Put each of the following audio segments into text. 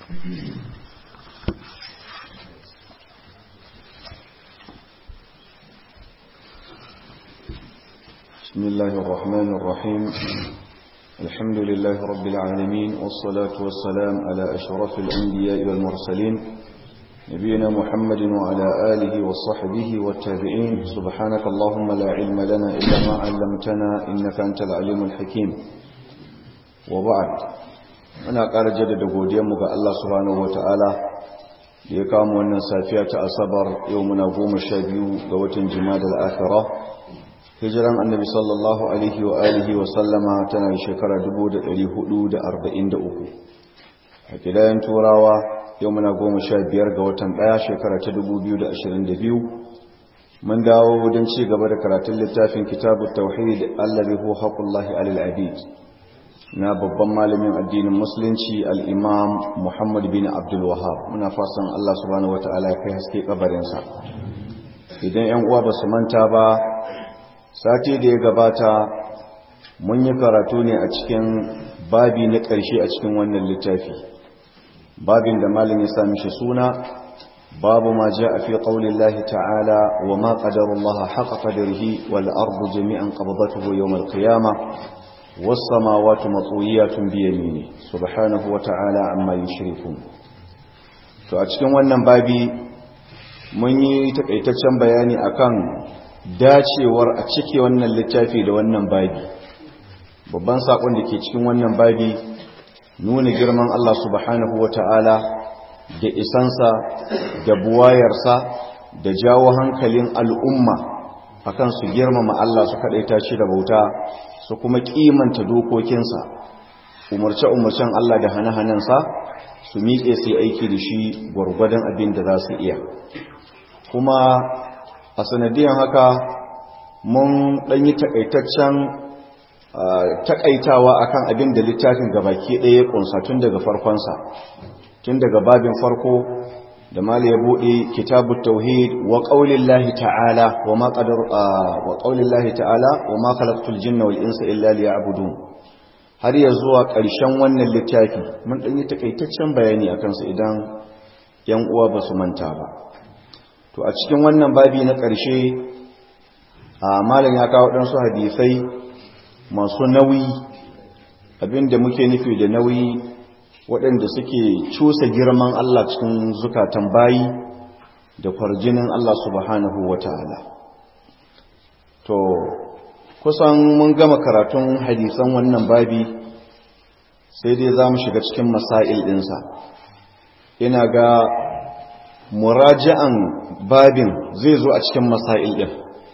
بسم الله الرحمن الرحيم الحمد لله رب العالمين والصلاة والسلام على أشرف الأنبياء والمرسلين نبينا محمد وعلى آله وصحبه والتابعين سبحانك اللهم لا علم لنا إلا ما علمتنا إنك أنت العليم الحكيم وبعد أنا قال جدد قوديمك الله سبحانه وتعالى ليقام وانا سافية أصبر يومنا قوم الشابيو قوة جماد الآخرة hijiran annabi sallallahu alaihi wa alihi wa sallama tana shekara 1443 a kidayen turawa yau muna goma sha biyar ga watan ɗaya shekara ta 2022 mun dawo don ci gaba da karatun littafin kitabu tauhid allazi huwa haqqullahi alal abid na babban malamin addinin musulunci al-imam muhammad bin abdul wahab muna fasan Allah subhanahu wataala ya kai haske kabarinsa idan yan uwa ba su manta ba sati da ya gabata mun yi karatu ne a cikin babi na ƙarshe a cikin wannan littafi babin da malin ya sami shi suna babu ma ja a fi ƙaunin lahi ta'ala wa ma ƙadarullaha haƙa ƙadarhi wal ardu jami'an ƙababatuhu yau malkiyama wasu samawatu matsoyiyatun biyami ne subhanahu wa ta'ala amma yi shirikun to a cikin wannan babi mun yi taƙaitaccen bayani akan dacewar a cike wannan littafi da wannan babi babban sakon da ke cikin wannan babi nuna girman Allah subhanahu wata'ala da isansa da buwayarsa da jawo hankalin al'umma akan su girmama Allah su kadaita shi da bauta su kuma kimanta dokokinsa umarce-umarcen Allah da hane-hanensa su miƙe sai aiki da shi gwargwadon abin da za su iya kuma a sanadiyan haka mun ɗanyi takaitaccen takaitawa akan abin da littafin gabaki ɗaya ƙunsa tun daga farkonsa tun daga babin farko da mali ya buɗe kitabu tauhid wa ƙaunin lahi ta'ala wa ma ƙadar wa ƙaunin lahi ta'ala wa ma khalaqtul jinna wal insa illa liya'budun har ya zuwa ƙarshen wannan littafi mun ɗanyi takaitaccen bayani akan su idan yan uwa ba su manta ba to a cikin wannan babi na ƙarshe a malin ya kawo ɗansu hadisai masu nauyi abinda muke nufi da nauyi waɗanda suke cusa girman Allah cikin zukatan bayi da farjinin Allah subhanahu wa ta'ala to kusan mun gama karatun hadisan wannan babi sai dai za mu shiga cikin masail ɗinsa ina ga muraja'an babin zai zo a cikin masail din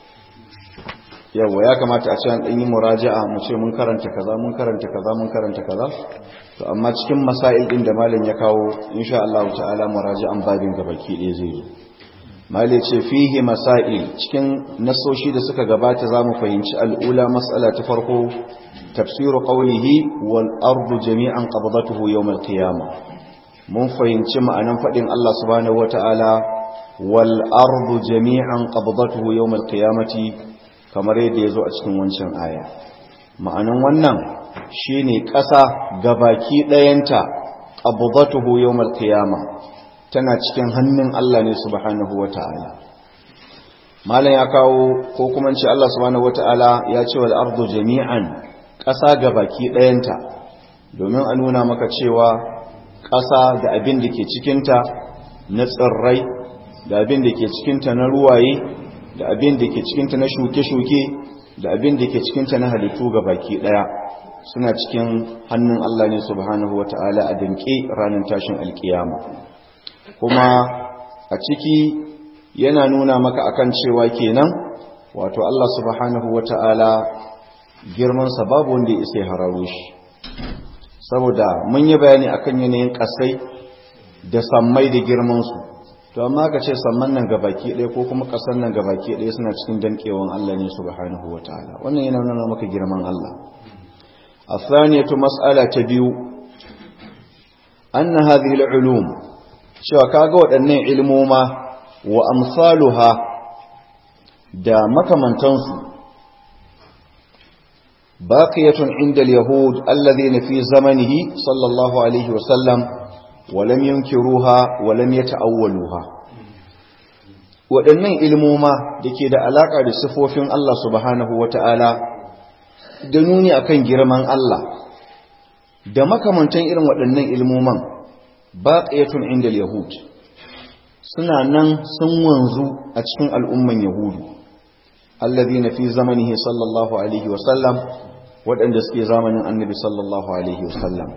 yawa ya kamata a ce an ɗanyi muraja'a mu ce mun karanta kaza mun karanta kaza mun karanta kaza to amma cikin masail din da malam ya kawo insha Allah ta'ala muraja'an babin gabaki ɗaya zai zo malai ce fihi masail cikin nasoshi da suka gabata zamu fahimci al'ula mas'ala ta farko tafsiru qawlihi wal ardu jami'an qabdatuhu yawm al-qiyamah mun fahimci ma'anan faɗin Allah subhanahu wata'ala wal ardu jami'an qabdatuhu yawmal qiyamati kamar yadda yazo a cikin wancan aya ma'anan wannan shine ƙasa gabaki ɗayanta qabdatuhu yawmal qiyama tana cikin hannun Allah ne subhanahu wata'ala malam ya kawo ko kuma ce Allah subhanahu wata'ala ya ce wal ardu jami'an ƙasa gabaki ɗayanta domin a nuna maka cewa ƙasa da abin da ke cikinta na tsirrai da abin da ke cikinta na ruwaye da abin da ke cikinta na shuke-shuke da abin da ke cikinta na halittu ga baki ɗaya suna cikin hannun Allah ne subhanahu wata'ala a damƙe ranar tashin alkiyama kuma a ciki yana nuna maka akan cewa kenan wato Allah subhanahu wata'ala girmansa babu wanda ya isa ya hararo shi saboda mun yi bayani akan yanayin kasai da sammai da girmansu to amma ka ce samman nan gabaki ɗaya ko kuma ƙasar nan gabaki ɗaya suna cikin danƙewan Allah ne subhanahu wataala wannan yana nuna maka girman Allah athaniyatu mas'ala ta biyu anna hadhihi al-ulum cewa kaga waɗannan ilmoma wa amsaluha da makamantansu باقية عند اليهود الذين في زمنه صلى الله عليه وسلم walam yunkiruha walam yata'awwaluha waɗannan ilmoma da ke da alaƙa da sifofin Allah subhanahu wata'ala da nuni akan girman Allah da makamantan irin waɗannan ilmoman baqiyatun inda yahud suna nan sun wanzu a cikin al'umman yahudu alladhina fi zamanihi sallallahu alaihi wa sallam waɗanda suke zamanin annabi sallallahu alaihi wa sallam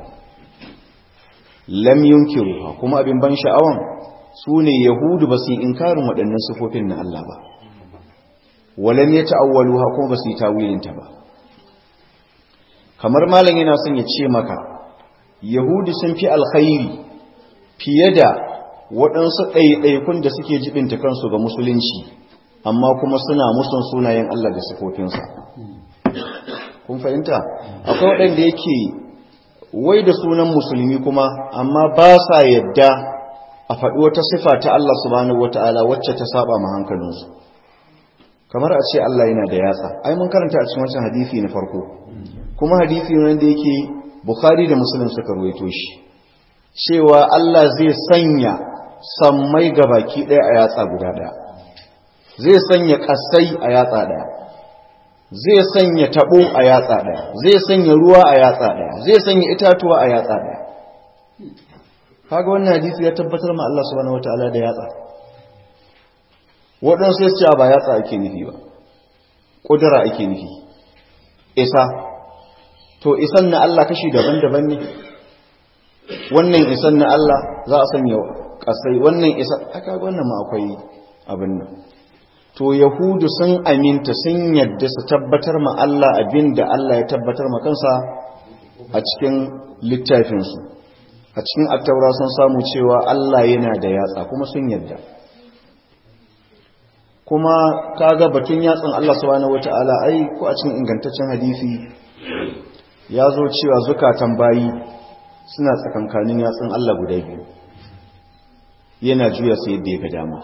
lam yunkiru kuma abin ban sha'awan su ne yahudu ba su yi inkarin waɗannan sifofin na Allah ba walam ya ta'awwalu ha kuma ba su yi tawilinta ba kamar malam yana son ya ce maka yahudu sun fi alkhairi fiye da waɗansu ɗaiɗaikun da suke jibinta kansu ga musulunci amma kuma suna musun sunayen Allah da sifofinsa kun fahimta akwai waɗanda yake wai da sunan musulmi kuma amma ba sa yadda a faɗi wata sifa ta Allah subhanahu wata'ala wacce ta saba ma hankalinsu kamar a ce Allah yana da yatsa ai mun karanta a cikin wancan hadisi na farko kuma hadisi ne wanda yake Bukhari da Muslim suka ruwaito shi cewa Allah zai sanya sammai ga baki ɗaya a yatsa guda ɗaya zai sanya ƙasai a yatsa ɗaya zai sanya taɓo a yatsa ɗaya zai sanya ruwa a yatsa ɗaya zai sanya itatuwa a yatsa ɗaya kaga wannan hadisi ya tabbatar ma Allah subhanahu wataala da yatsa waɗansu sai su ba yatsa ake nufi ba ƙudura ake nufi isa to isan na Allah kashi daban-daban ne wannan isan na Allah za a sanya ƙasai wannan isa aka wannan ma akwai abin nan to yahudu sun aminta sun yadda su tabbatar ma Allah abin da Allah ya tabbatar ma kansa a cikin littafinsu a cikin attaura sun samu cewa Allah yana da yatsa kuma sun yadda kuma kaga batun yatsan Allah subhanahu wata'ala ai ko a cikin ingantaccen hadisi ya zo cewa zukatan bayi suna tsakankanin yatsun Allah guda biyu yana juya sai yadda ya ga dama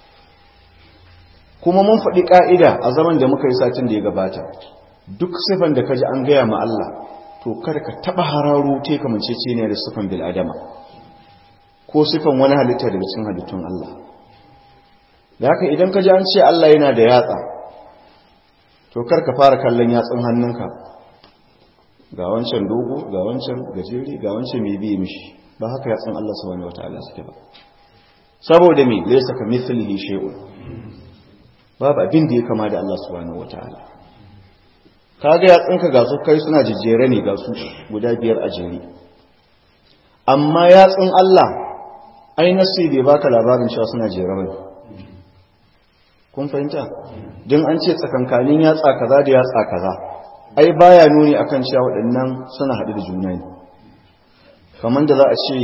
kuma mun faɗi ƙa'ida a zaman da muka yi satin da ya gabata duk sifan da ka ji an gaya ma Allah to kar ka taɓa hararu te kamancece ne da sifan bil'adama ko sifan wani halitta daga cikin halittun Allah da haka idan ka ji an ce Allah yana da yatsa to kar ka fara kallon yatsun hannunka ga wancan dogo ga wancan gajeri ga wancan mai biye mishi ba haka yatsun Allah subhanahu wataala suke ba saboda me laysa ka mithlihi shay'un babu abin da ya kama da Allah subhanahu wataala kaga yatsunka ga su kai suna jejjere ne ga su guda biyar a jere amma yatsun Allah ai nasi bai baka labarin cewa suna jere bane kun fahimta don an ce tsakankanin yatsa kaza da yatsa kaza ai baya nuni akan cewa waɗannan suna haɗu da juna ne kamar da za a ce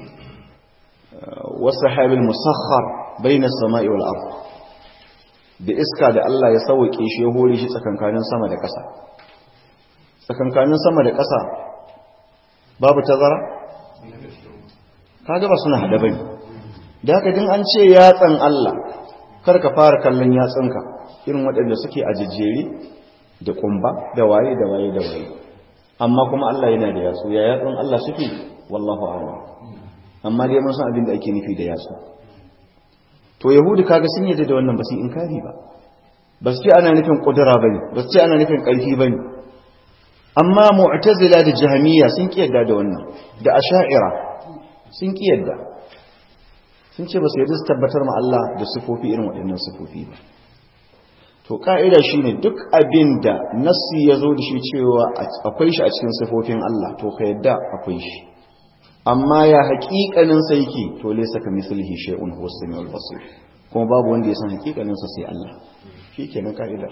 wasu habil musakhar bayna sama'i wal ard da iska da Allah ya sauke shi ya hore shi tsakankanin sama da ƙasa tsakankanin sama da ƙasa babu tazara kaga ba suna haɗa bane da haka din an ce yatsan Allah kar ka fara kallon yatsunka irin waɗanda suke a jejjere da kumba da waye da waye da waye amma kuma Allah yana da yatsu ya yatsun Allah suke wallahu a'lam amma dai mun san abin da ake nufi da yatsu to yahudi kaga sun yarda da wannan ba su inkari ba ba su ce ana nufin kudura bane ba su ce ana nufin ƙarfi bane amma mu'tazila da jahmiya sun kiyarda da wannan da asha'ira sun kiyarda sun ce ba su yarda su tabbatar ma Allah da sifofi irin waɗannan sifofi ba to ka'ida shine duk abin da nassi ya zo da shi cewa akwai shi a cikin sifofin Allah to ka yadda akwai shi amma ya haƙiƙanin sa yake to laysa ka mislihi shay'un huwa as-sami'ul basir kuma babu wanda ya san haƙiƙanin sa sai Allah shikenan ka'ida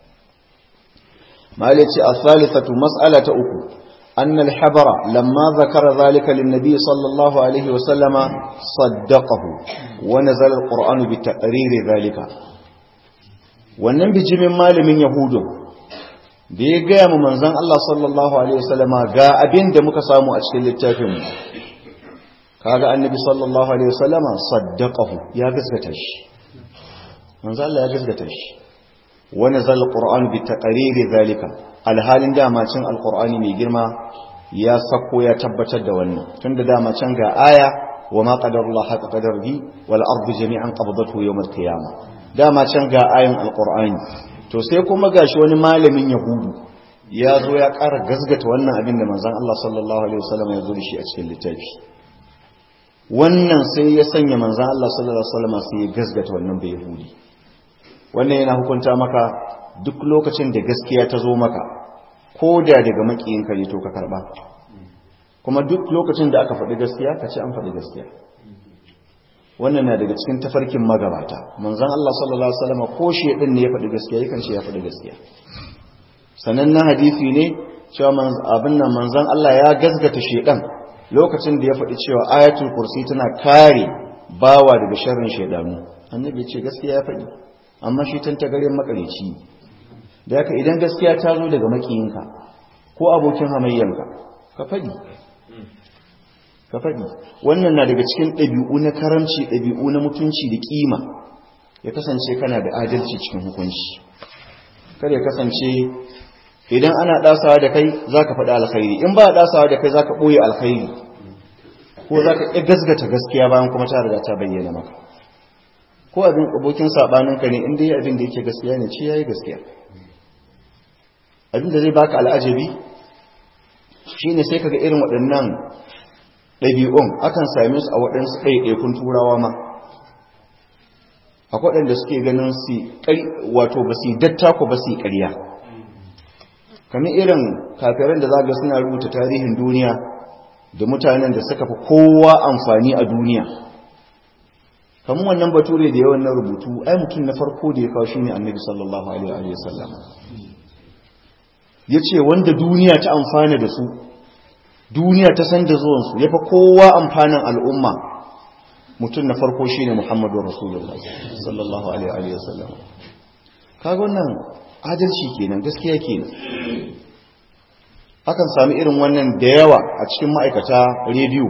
malaci as-salisatu mas'alata uku أن الحبر لما ذكر ذلك للنبي صلى الله عليه وسلم صدقه ونزل القرآن بتقرير ذلك wannan bijimin malamin yahudu da ya gaya mu manzan Allah sallallahu alaihi wasallama ga abin da muka samu a cikin littafinmu kaga annabi sallallahu alaihi wasallama saddaqahu ya gaskata shi manzan Allah ya gaskata shi wa nazal alquran bi taqriri zalika alhalin dama cin alqur'ani mai girma ya sako ya tabbatar da wannan tunda dama can ga aya wa ma qadarullah haqa qadarihi wal ardu jami'an qabdatuhu yawm al qiyamah dama can ga ayin alqur'ani to sai kuma gashi wani malamin yahudu ya zo ya ƙara gazgata wannan abin da manzon Allah sallallahu alaihi wasallam ya zo da shi a cikin littafi wannan sai ya sanya manzon Allah sallallahu alaihi wasallam sai ya gazgata wannan bai yahudi wannan yana hukunta maka duk lokacin da gaskiya ta zo maka ko da daga makiyinka ne to ka karba kuma duk lokacin da aka faɗi gaskiya ka ce an faɗi gaskiya wannan na daga cikin tafarkin magabata manzon Allah sallallahu alaihi wasallam ko shedin ne ya faɗi gaskiya yakan ce ya faɗi gaskiya sanannen hadisi ne cewa abin nan manzon Allah ya gazgata shedan lokacin da ya faɗi cewa ayatul kursi tana kare bawa daga sharrin shedanu annabi ya ce gaskiya ya faɗi amma shi tantagarin makareci da haka idan gaskiya ta zo daga makiyinka ko abokin hamayyanka ka faɗi ka faɗi wannan na daga cikin ɗabi'u na karamci ɗabi'u na mutunci da ƙima ya kasance kana da adalci cikin hukunci kar ya kasance idan ana ɗasawa da kai za ka faɗi alkhairi in ba a ɗasawa da kai za ka ɓoye alkhairi ko za ka ƙi gasgata gaskiya bayan kuma ta riga ta bayyana maka ko abin abokin saɓaninka ne in dai abin da yake gaskiya ne ce ya yi gaskiya abin da zai baka al'ajabi shine sai kaga irin waɗannan ɗabi'un akan same su a waɗansu ɗaiɗaikun turawa ma akwai waɗanda suke ganin su wato ba su datta ko ba su ƙarya kamar irin kafiran da zaga suna rubuta tarihin duniya da mutanen da suka fi kowa amfani a duniya kamar wannan bature da yawan na rubutu ai mutum na farko da ya kawo shi ne annabi sallallahu alaihi wa sallam ya ce wanda duniya ta amfana da su duniya ta san da zuwansu ya fi kowa amfanin al'umma mutum na farko shi ne muhammadu rasulullah sallallahu alaihi wasallam kaga wannan adalci kenan gaskiya kenan akan sami irin wannan da yawa a cikin ma'aikata rediyo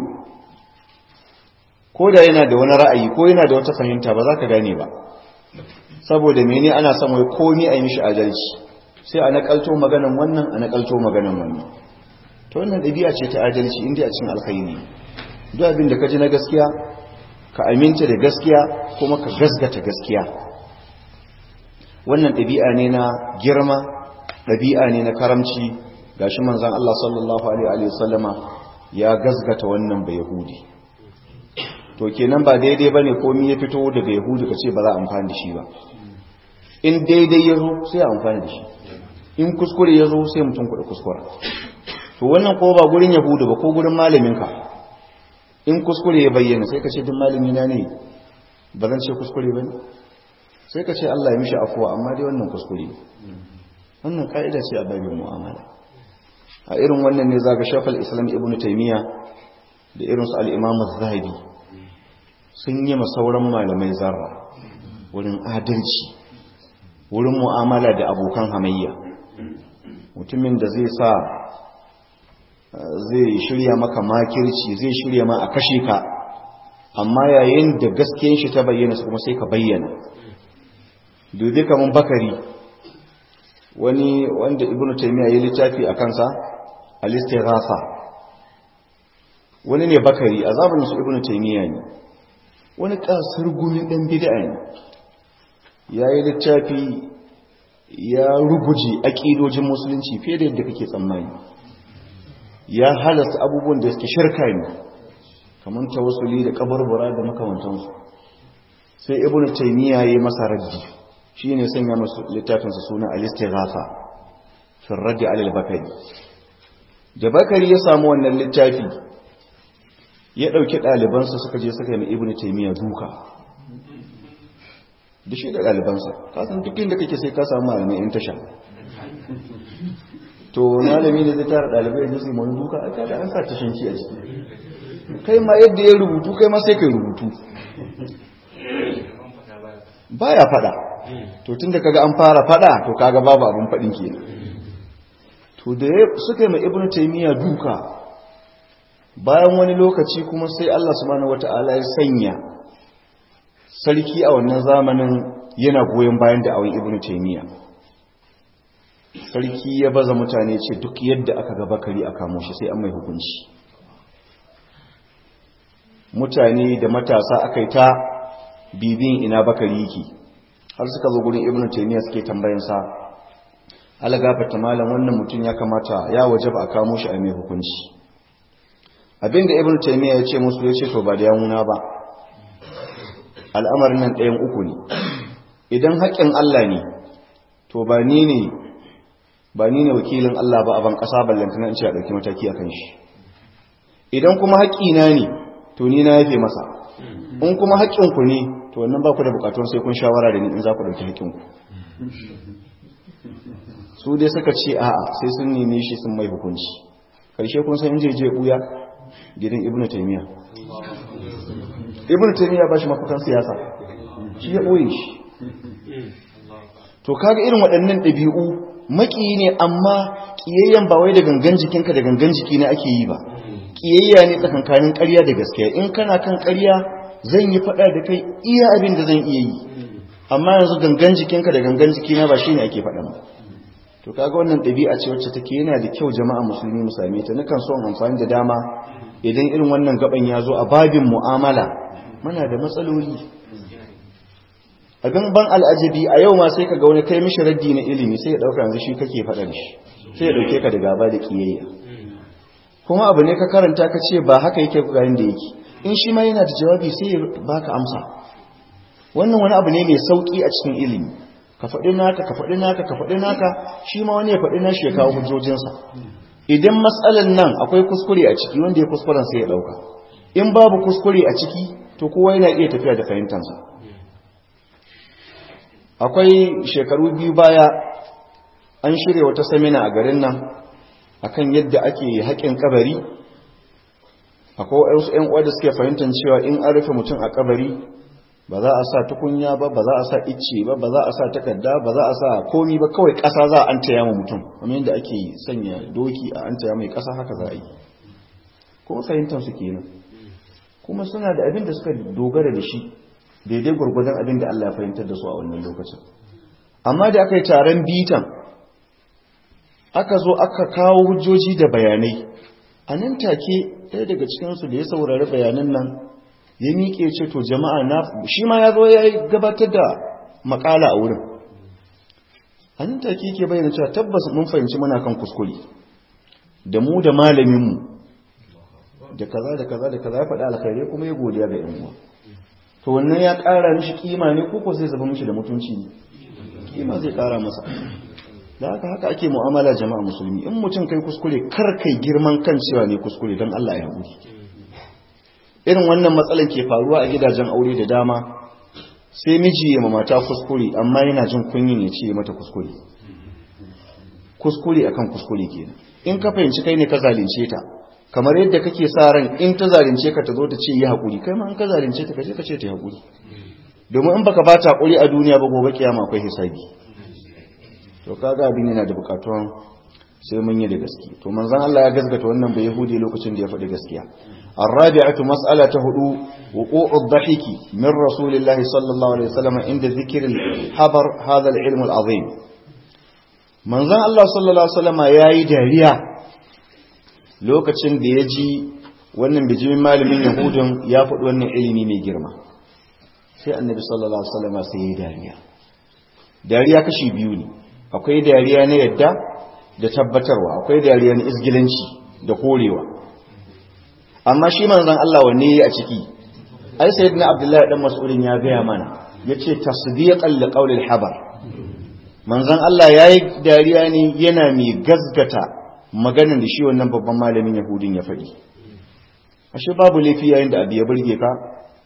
ko da yana da wani ra'ayi ko yana da wata fahimta ba za ka gane ba saboda mene ana son wai komi a yi mishi adalci sai a nakalto maganan wannan a nakalto maganan wannan to wannan ɗabi'a ce ta adalci inda a cikin alkhairi duk abin da ka ji na gaskiya ka aminta da gaskiya kuma ka gasgata gaskiya wannan ɗabi'a ne na girma ɗabi'a ne na karamci gashi manzon Allah sallallahu alaihi wasallama ya gasgata wannan bai yahudi to kenan ba daidai bane komai ya fito daga yahudi ka ce ba za a amfani da shi ba in daidai ya zo sai a amfani da shi in kuskure ya zo sai mutum kuɗa kuskura to wannan ko ba gurin yahudu ba ko gurin malaminka in kuskure ya bayyana sai ka ce duk malamina ne ba zan ce kuskure ba ne sai ka ce Allah ya mishi afuwa amma dai wannan kuskure wannan ka'ida ce a babin mu'amala a irin wannan ne zaga shafal islam ibnu taymiya da irin su al-imam az-zahabi sun yi sauran malamai zarra wurin adalci wurin mu'amala da abokan hamayya mutumin da zai sa zai shirya maka makirci zai shirya ma a kashe ka amma yayin da gaskiyan shi ta bayyana su kuma sai ka bayyana dubi kaman bakari wani wanda ibnu taymiya ya littafi a kansa al-istighatha wani ne bakari a zamanin su ibnu taymiya ne wani kasar gumi dan bid'a ne yayi littafi ya ruguje aƙidojin musulunci fiye da yadda kake tsammani ya halasta abubuwan da suke shirka ne kamar tawassuli da kabarbara da makamantansu sai ibnu taymiya yayi masa raddi shine sanya masa littafin sa suna al-istighatha fi ar-radd 'ala al-bakari da bakari ya samu wannan littafi ya dauki ɗalibansa suka je suka yi ibnu taymiya duka da shi da ɗalibansa kasan duk inda kake sai ka samu malamai in tasha to malami ne zai tara ɗalibai da su yi mani duka aka da an sa tashanci a ciki kai ma yadda ya rubutu kai ma sai kai rubutu baya fada to tunda kaga an fara fada to kaga babu abin fadin ke to da suka yi ma ibnu taymiya duka bayan wani lokaci kuma sai Allah subhanahu wataala ya sanya sarki a wannan zamanin yana goyon bayan da awon ibnu taymiya sarki ya baza mutane ce duk yadda aka ga bakari a kamo shi sai an mai hukunci mutane da matasa aka yi ta bibin ina bakari yake har suka zo gurin ibnu taymiya suke tambayansa ala gafarta malam wannan mutum ya kamata ya wajaba a kamo shi a mai hukunci abinda ibnu taymiya ya ce musu ya ce to ba da yawuna ba al'amarin nan ɗayan uku ne idan haƙƙin Allah ne to ba ni ne ba ni ne wakilin Allah ba a ban ƙasa ballantana in ce a ɗauki mataki a kan shi idan kuma haƙƙina ne to ni na yafe masa in kuma haƙƙinku ne to wannan ba ku da buƙatuwar sai kun shawara da ni in za ku ɗauki haƙƙinku su dai suka ce a'a sai sun neme shi sun mai hukunci ƙarshe kun san inje je ɓuya gidan ibnu taymiya ibnu taymiya ba shi mafakan siyasa shi ya ɓoye shi to kaga irin waɗannan ɗabi'u maƙiyi ne amma ƙiyayyen ba wai da gangan jikinka da gangan jiki na ake yi ba ƙiyayya ne tsakankanin ƙarya da gaskiya in kana kan ƙarya zan yi faɗa da kai iya abin da zan iya yi amma yanzu gangan jikinka da gangan jikina ba shine ake faɗa ba to kaga wannan ɗabi'a ce wacce take yana da kyau jama'a musulmi mu same ta nakan so in amfani da dama idan irin wannan gaban ya zo a babin mu'amala muna da matsaloli abin ban al'ajabi a yau ma sai ka ga wani kai mishi raddi na ilimi sai ya ɗauka yanzu shi kake faɗa da shi sai ya ɗauke ka da gaba da ƙiyayya kuma abu ne ka karanta ka ce ba haka yake ga da yake in shi ma yana da jawabi sai ya baka amsa wannan wani abu ne mai sauƙi a cikin ilimi ka faɗi naka ka faɗi naka ka faɗi naka shi ma wani ya faɗi nashi ya kawo hujjojinsa idan matsalan nan akwai kuskure a ciki wanda ya kuskuren sai ya ɗauka in babu kuskure a ciki to kowa yana iya tafiya da fahimtansa akwai shekaru biyu baya an shirya wata samina a garin nan akan yadda ake haƙin kabari akwai wasu ƴan uwa da suke fahimtar cewa in an rufe mutum a kabari ba za a sa tukunya ba ba za a sa icce ba ba za a sa takarda ba za a sa komi ba kawai ƙasa za a an taya ma mutum kamar yadda ake sanya doki a an taya mai ƙasa haka za a yi kuma fahimtar su kenan kuma suna da abin da suka dogara da shi daidai gwargwadon abin da Allah ya fahimtar da su a wannan lokacin amma da aka yi taron bitan aka zo aka kawo hujjoji da bayanai a nan take ɗaya daga cikinsu da ya saurari bayanan nan ya miƙe ce to jama'a na shi ma ya zo ya gabatar da makala a wurin a nan take ke bayyana cewa tabbas mun fahimci muna kan kuskure da mu da malaminmu da kaza da kaza da kaza ya faɗa alkhairai kuma ya godiya ga yan uwa to wannan ya ƙara mishi kima ne ko zai zaba mishi da mutunci ne kima zai ƙara masa da haka haka ake mu'amala jama'a musulmi in mutum kai kuskure kar kai girman kan cewa ne kuskure don Allah ya haƙuri irin wannan matsalar ke faruwa a gidajen aure da dama sai miji ya mata kuskure amma yana jin kunyin ya ce mata kuskure kuskure akan kuskure kenan in ka fahimci kai ne ka zalunce ta kamar yadda kake sa ran in ta zalunce ka ta zo ta ce yi haƙuri kai ma in ka zalunce ta kaje ka ce ta yi haƙuri domin in baka ba ta haƙuri a duniya ba gobe kiyama akwai hisabi to kaga abin yana da bukatuwan sai mun yi da gaske to manzon Allah ya gaskata wannan bai yahudi lokacin da ya faɗi gaskiya الرابعة مسألة هدو وقوع الضحك من رسول الله صلى الله عليه وسلم عند ذكر الحبر هذا العلم العظيم من ذا الله صلى الله عليه وسلم ياي داريا lokacin da ya ji wannan bijimin malamin yahudun ya faɗi wannan ilimi mai girma sai annabi sallallahu alaihi wasallam sai ya dariya dariya kashi biyu ne akwai dariya na yadda da tabbatarwa akwai dariya na izgilanci da korewa amma shi manzon Allah wanne yayi a ciki ai sayyidina abdullahi dan mas'udin ya gaya mana yace tasdiqan li qawli al-habar manzon Allah yayi dariya ne yana mai gazgata maganar da shi wannan babban malamin yahudin ya faɗi ashe babu laifi yayin da abu ya burge ka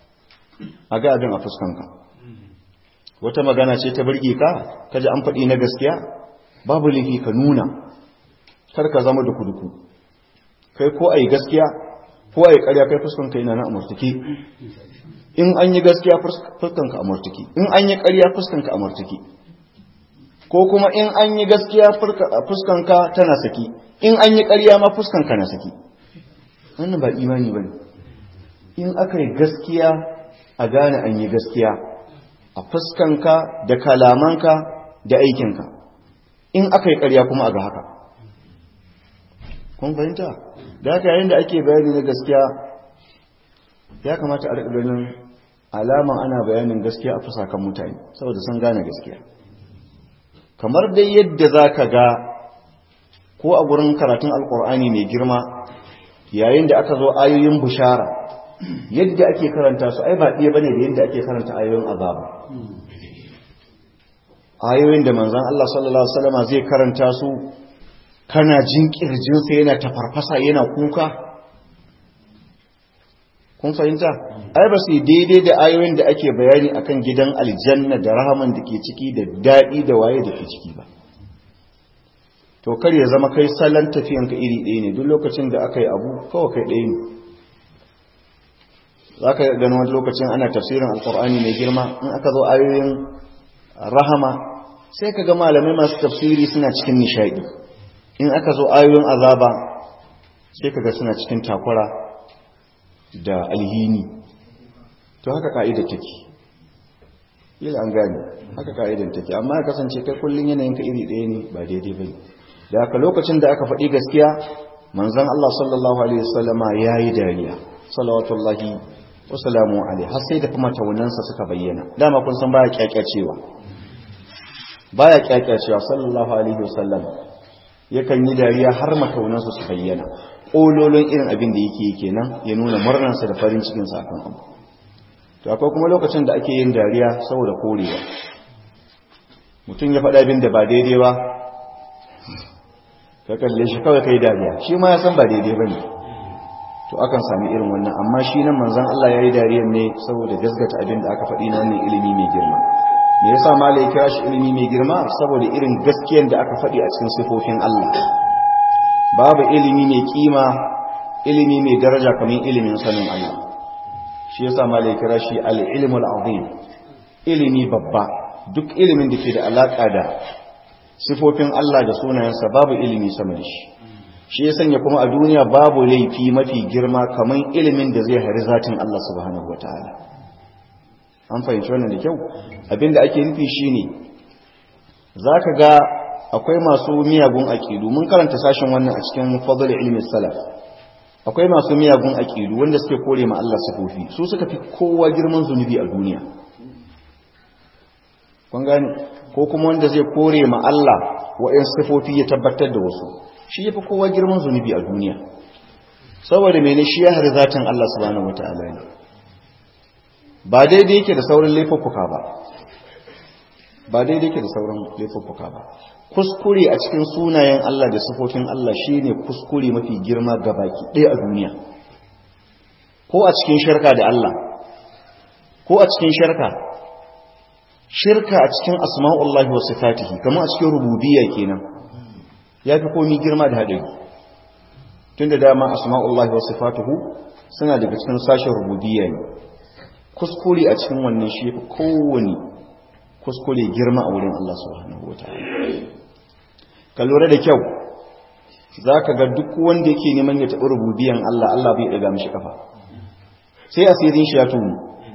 a ga abin a fuskanka wata magana ce ta burge ka kaji an faɗi na gaskiya babu laifi ka nuna kar ka zama da kuduku kai ko ai gaskiya ko ai ƙarya kai fuskanka yana na amurtuki in an yi gaskiya fuskanka amurtuki in an yi ƙarya fuskanka amurtuki ko kuma in an yi gaskiya fuskanka tana saki in an yi ƙarya ma fuskanka na saki wannan ba imani ba ne in aka yi gaskiya a gane an yi gaskiya a fuskanka da kalamanka da aikinka in aka yi ƙarya kuma a ga haka kun fahimta da haka yayin da ake bayani na gaskiya ya kamata a riƙa ganin alama ana bayanin gaskiya a fusakan mutane saboda sun gane gaskiya kamar dai yadda za ka ga ko a gurin karatun alkur'ani mai girma yayin da aka zo ayoyin bushara yadda ake karanta su ai ba ɗaya bane da yadda ake karanta ayoyin azaba ayoyin da manzon Allah sallallahu alaihi wasallam zai karanta su kana jin kirjinsa yana tafarfasa yana kuka kun fahimta ai ba su daidai da ayoyin da ake bayani akan gidan aljanna da rahaman da ke ciki da daɗi da waye da ke ciki ba to kar ya zama kai salon tafiyanka iri ɗaya ne duk lokacin da aka yi abu kawai kai ɗaya ne za ka gani wani lokacin ana tafsirin alkur'ani mai girma in aka zo ayoyin rahama sai ka ga malamai masu tafsiri suna cikin nishaɗi in aka zo ayoyin azaba sai ka ga suna cikin takura da alhini to haka ka'idar take ila an gane haka ka'idar take amma ya kasance kai kullum yanayinka iri ɗaya ne ba daidai ba da haka lokacin da aka faɗi gaskiya manzon Allah sallallahu alaihi wasallama yayi dariya salawatullahi wasalamu alaihi har sai da kuma taunansa suka bayyana dama kun san baya kyakyacewa baya kyakyacewa sallallahu alaihi wasallam yakan yi dariya har mataunansa su bayyana kololon irin abin da yake kenan ya nuna murnarsa da farin cikin sa akan abu to akwai kuma lokacin da ake yin dariya saboda korewa mutum ya faɗa abin da ba daidai ba ka kalle shi kawai kai dariya shi ma ya san ba daidai bane to akan sami irin wannan amma shi nan manzon Allah yayi dariyar ne saboda gasgata abin da aka faɗi na wannan ilimi mai girma me yasa malai ya kira shi ilimi mai girma saboda irin gaskiyar da aka faɗi a cikin sifofin Allah babu ilimi mai kima ilimi mai daraja kamar ilimin sanin Allah shi yasa malai ya kira shi al-ilmul azim ilimi babba duk ilimin da ke da alaka da sifofin Allah da sunayensa babu ilimi sama da shi shi ya sanya kuma a duniya babu laifi mafi girma kamar ilimin da zai hari zatin Allah subhanahu wataala an fahimci wannan da kyau abinda ake nufi shine zaka ga akwai masu miyagun aqidu mun karanta sashin wannan a cikin fadl ilmi salaf akwai masu miyagun aqidu wanda suke kore ma Allah sifofi su suka fi kowa girman zunubi a duniya kun gane ko kuma wanda zai kore ma Allah wa'in sifofi ya tabbatar da wasu shi ya fi kowa girman zunubi a duniya saboda mene shi ya hari zatin Allah subhanahu wata'ala ne ba daidai yake da sauran laifuffuka ba ba daidai yake da sauran laifuffuka ba kuskure a cikin sunayen Allah da sifofin Allah shine kuskure mafi girma ga baki ɗaya a duniya ko a cikin shirka da Allah ko a cikin shirka shirka a cikin asma'ullahi wa sifatihi kamar a cikin rububiyya kenan ya fi komi girma da haɗari tun da dama asma'ullahi wa sifatuhu suna daga cikin sashen rububiyya ne kuskure a cikin wannan shi fi kowane kuskure girma a wurin Allah subhanahu wataala ka lura da kyau za ka ga duk wanda yake neman ya taɓi rububiyan Allah Allah bai ɗaga mishi kafa sai asirin shi ya tunu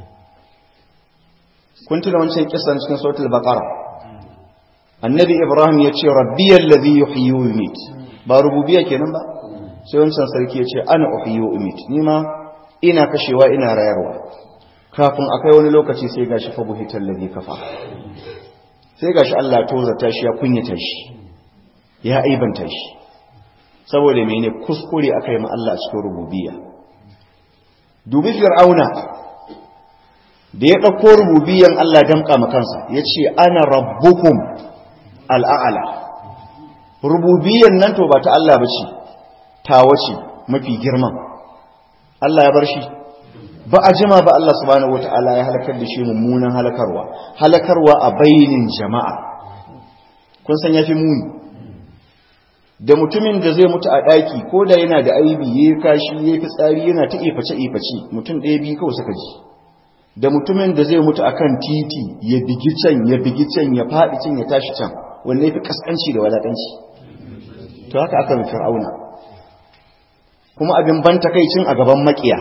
kun tuna wancan kisan cikin sautul baqara annabi ibrahim ya ce rabbiyal ladhi yuhyi wa yumit ba rububiyya kenan ba sai wancan sarki ya ce ana uhyi wa umit ni ma ina kashewa ina rayarwa kafin akai wani lokaci sai gashi fa buhital ladhi kafa sai gashi Allah ya tozata shi ya kunyata shi ya aibanta shi saboda mene kuskure akai ma Allah cikin rububiyya dubi fir'auna da ya ɗauko rububiyan Allah damƙa makansa ya ce ana rabbukum al'a'ala rububiyan nan to ba ta Allah ba ce tawa ce mafi girman Allah ya bar shi ba a jima ba Allah subhanahu wata'ala ya halakar da shi mummunan halakarwa halakarwa a bainin jama'a kun san ya fi muni da mutumin da zai mutu a ɗaki ko da yana da aibi ya yi kashi ya fi tsari yana ta iface-iface mutum ɗaya biyu kawai suka ji da mutumin da zai mutu akan titi ya bigi can ya bigi can ya faɗi can ya tashi can wanda ya fi kaskanci da wadatanci to haka aka mai fir'auna kuma abin ban takaicin a gaban makiya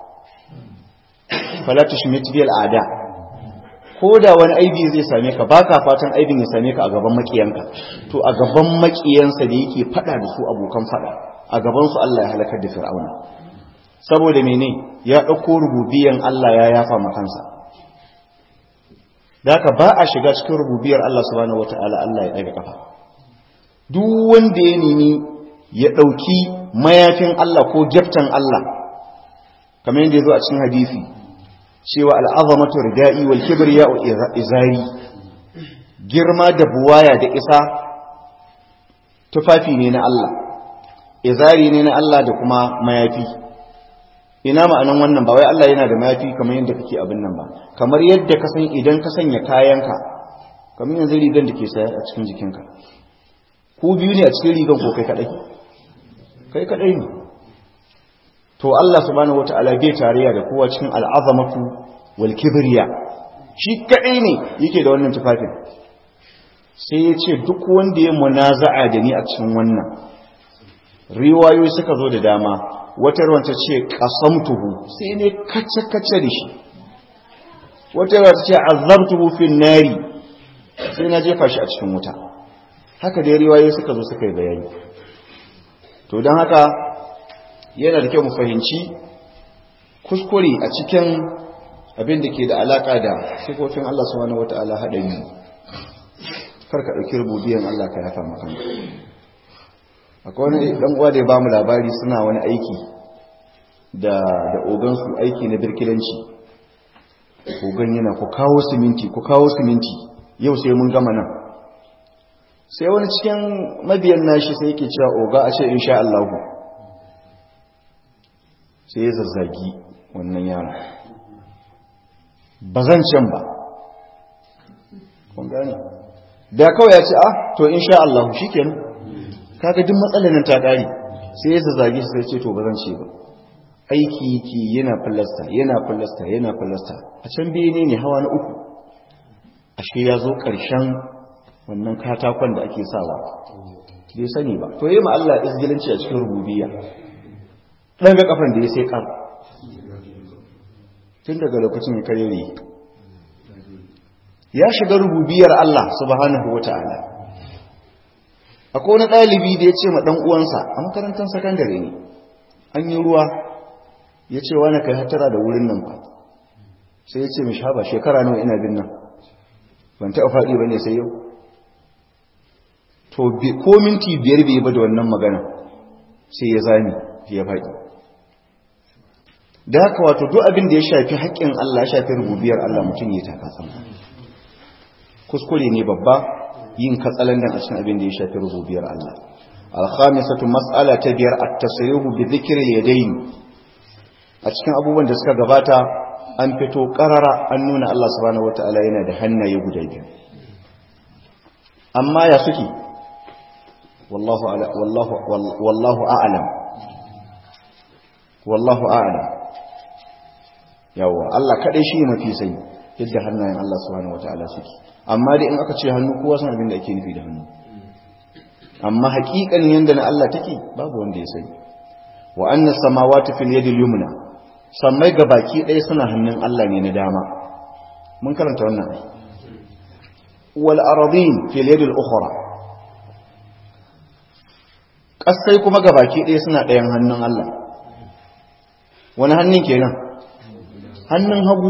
fala tushmit bil ada ko da wani aibi zai same ka baka fatan aibin ya same ka a gaban makiyanka to a gaban makiyansa da yake fada da su abokan fada a gaban su Allah ya halakar da fir'auna saboda mene ya ɗauko rububiyan Allah ya yafa makansa da haka ba a shiga cikin rububiyar Allah subhanahu wata'ala Allah ya ɗaga kafa duk wanda ya nemi ya ɗauki mayafin Allah ko gyaftan Allah kamar yadda ya zo a cikin hadisi cewa al'azamatu rida'i wal kibriya izari girma da buwaya da isa tufafi ne na Allah izari ne na Allah da kuma mayafi ina ma'anan wannan ba wai Allah yana da mayafi kamar yadda kake abin nan ba kamar yadda ka san idan ka sanya kayanka kamar yanzu rigan da ke saya a cikin jikinka ku biyu ne a cikin rigan ko kai kadai kai kadai ne to Allah subhanahu wata'ala bai tarayya da kowa cikin al'azamatu wal kibriya shi kadai ne yake da wannan tufafin sai ya ce duk wanda ya munaza'a da ni a cikin wannan riwayoyi suka zo da dama wata ruwan ta ce qasamtuhu sai ne kace kace da shi wata ruwan ta ce azabtuhu fin nari sai na jefa shi a cikin wuta haka dai riwayoyi suka zo suka yi bayani to don haka yana da kyau mu fahimci kuskure a cikin abin da ke da alaka da sifofin Allah subhanahu wata'ala haɗari kar ka ɗauki rububiyan Allah ka yafa maka akwai wani ɗan uwa da ya bamu labari suna wani aiki da da ogansu aiki na birkilanci ogan yana ku kawo siminti ku kawo siminti yau sai mun gama nan sai wani cikin mabiyan nashi sai yake cewa oga a ce insha Allah sai ya zazzagi wannan yaron ba zan can ba kun gane da kawai ya ce ah to insha Allah shikenan kaga duk matsalar nan ta kare sai ya zazzage shi sai ce to ba zan ce ba aiki yake yana fallasta yana fallasta yana fallasta a can bene ne hawa na uku ashe ya zo ƙarshen wannan katakon da ake sawa bai sani ba to yi ma Allah izgilanci a cikin rububiyya ɗan ga kafan da ya sai ƙar tun daga lokacin ya karere ya shiga rububiyar Allah subhanahu wa ta'ala akwai wani ɗalibi da ya ce ma ɗan uwansa a makarantar sakandare ne an yi ruwa ya ce wani kai hatara da wurin nan ba sai ya ce mishi haba shekara nawa ina bin nan ban taɓa faɗi ba ne sai yau to ko minti biyar bai ba da wannan magana sai ya zami ya faɗi da haka wato duk abin da ya shafi haƙƙin Allah ya shafi rububiyar Allah mutum ya taka tsamba kuskure ne babba yin katsalandan a cikin abin da ya shafi rububiyar Allah al-khamisatu mas'ala ta biyar at-tasrihu bi dhikri al-yadayn a cikin abubuwan da suka gabata an fito karara an nuna Allah subhanahu wataala yana da hannaye guda biyu amma ya suke wallahu wallahu wallahu a'lam wallahu a'lam yawa Allah kadai shi mafi sani yadda hannayen Allah subhanahu wataala suke amma dai in aka ce hannu kowa san abin da ake nufi da hannu amma haƙiƙanin yanda na Allah take babu wanda ya sani wa anna samawati fil yadi yumna sammai ga baki ɗaya suna hannun Allah ne na dama mun karanta wannan ai wal aradin fil yadi al ukhra kasai kuma ga baki ɗaya suna ɗayan hannun Allah wani hannun kenan hannun hagu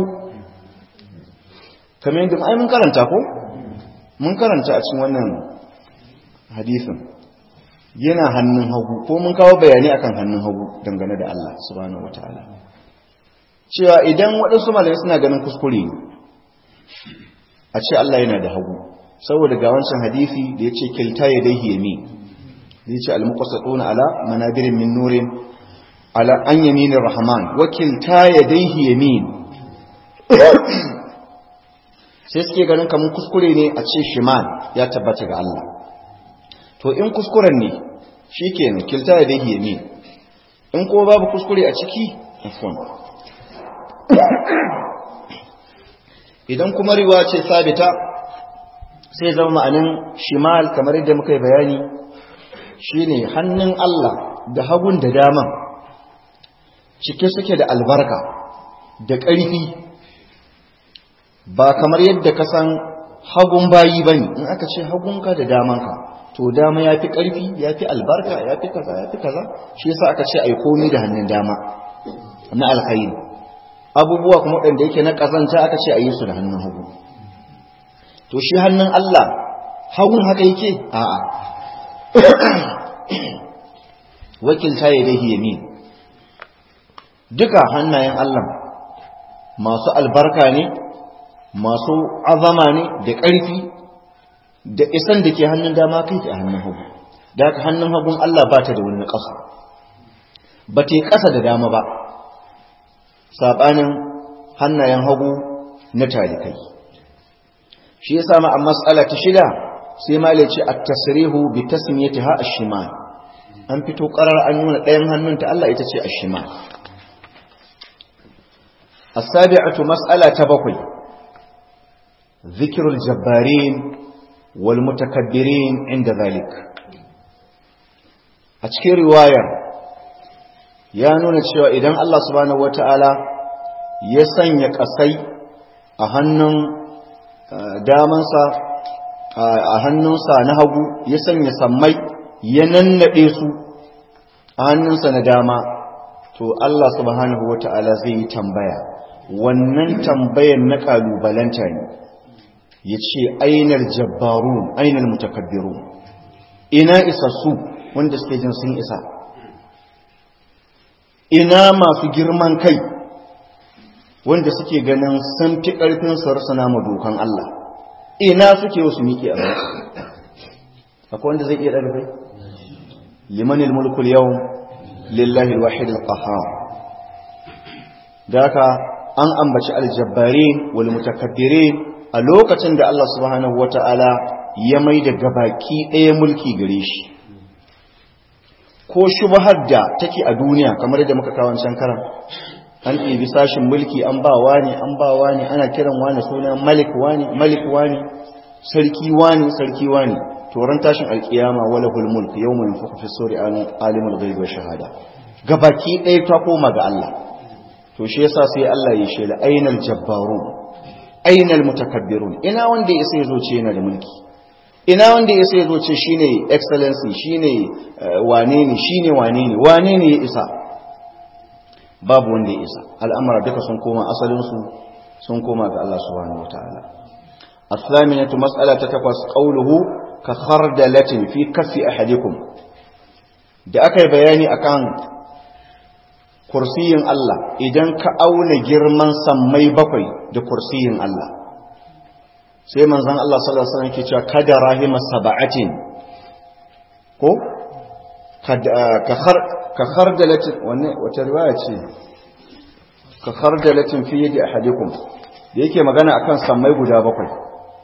kamar yadda ai mun karanta ko mun karanta a cikin wannan hadisin yana hannun hagu ko mun kawo bayani akan hannun hagu dangane da Allah subhanahu wataala cewa idan waɗansu malamai suna ganin kuskure ne a ce Allah yana da hagu saboda ga wancan hadisi da ya ce kilta ya dai yamin da ya ce al-muqassatuna ala manabirin min nurin ala an yaminir rahman wa kilta ya dai yamin sai suke ganin kamar kuskure ne a ce shimal ya tabbata ga Allah to in kuskuren ne shi ke kilta ya dahi yamin in kuma babu kuskure a ciki afon idan kuma riwa ce sabita sai zama ma'anin shimal kamar yadda muka yi bayani shine hannun Allah da hagun da daman cike suke da albarka da ƙarfi ba kamar yadda ka san hagun bayi ba ne in aka ce hagunka da damanka to dama ya fi ƙarfi ya fi albarka ya fi kaza ya fi kaza shi yasa aka ce ai komi da hannun dama na alkhairi abubuwa kuma waɗanda yake na ƙazanta aka ce a yi su da hannun hagu to shi hannun Allah hagun haka yake a'a wakilta ya dahi yamin duka hannayen Allah masu albarka ne masu azama ne da ƙarfi da isan da ke hannun dama kai a hannun hagu da haka hannun hagun Allah ba ta da wani ƙasa ba ta yi ƙasa da dama ba saɓanin hannayen hagu na talikai shi ya sami a matsala ta shida sai ma ce a tasirihu bi tasmiyati ha a shima an fito ƙarar an nuna ɗayan hannunta Allah ita ce a shima السابعة مسألة بقي ذكر الجبارين والمتكبرين عند ذلك أتكي رواية يا نونا cewa idan Allah subhanahu wataala ya sanya kasai a hannun damansa a hannunsa na hagu ya sanya sammai ya nannade su a hannunsa na dama to Allah subhanahu wataala zai yi tambaya wannan tambayar na kalubalanta ne ya ce ainar jabbarun ainar mutakabbiru ina isassu wanda suke jin sun isa ina masu girman kai wanda suke ganin sun fi ƙarfin sarsana ma dokan Allah ina suke wasu miƙe a bai akwai wanda zai iya ɗarfe limanin mulkul yau lillahi wahid al-qahhar da haka an ambaci aljabbarin wal mutakabbirin a lokacin da Allah subhanahu wata'ala ya mai da gabaki ɗaya mulki gare shi ko shubhar da take a duniya kamar da muka kawo can karan an ɗebi sashin mulki an ba wani an ba wani ana kiran wani suna malik wani malik wani sarki wani sarki wani toron tashin alkiyama wala hul mulk yawma yunfaku fi suri alimul ghaibi wa shahada gabaki ɗaya ta koma ga Allah to shi yasa sai Allah ya shela ainal jabbaru ainal mutakabbirun ina wanda ya sai zo ce yana da mulki ina wanda ya sai zo ce shine excellency shine wane ne shine wane ne wane ne ya isa babu wanda ya isa al'amara duka sun koma asalin su sun koma ga Allah subhanahu wataala الثامنة مسألة تتقص قوله كخردلة في كف أحدكم da aka yi bayani akan kursiyin Allah idan ka auna girman sammai bakwai da kursiyin Allah sai manzon Allah sallallahu alaihi wasallam ke cewa kada rahima sab'atin ko ka khar ka khardalatin wanne wata riwaya ce ka khardalatin fi yadi ahadikum da yake magana akan sammai guda bakwai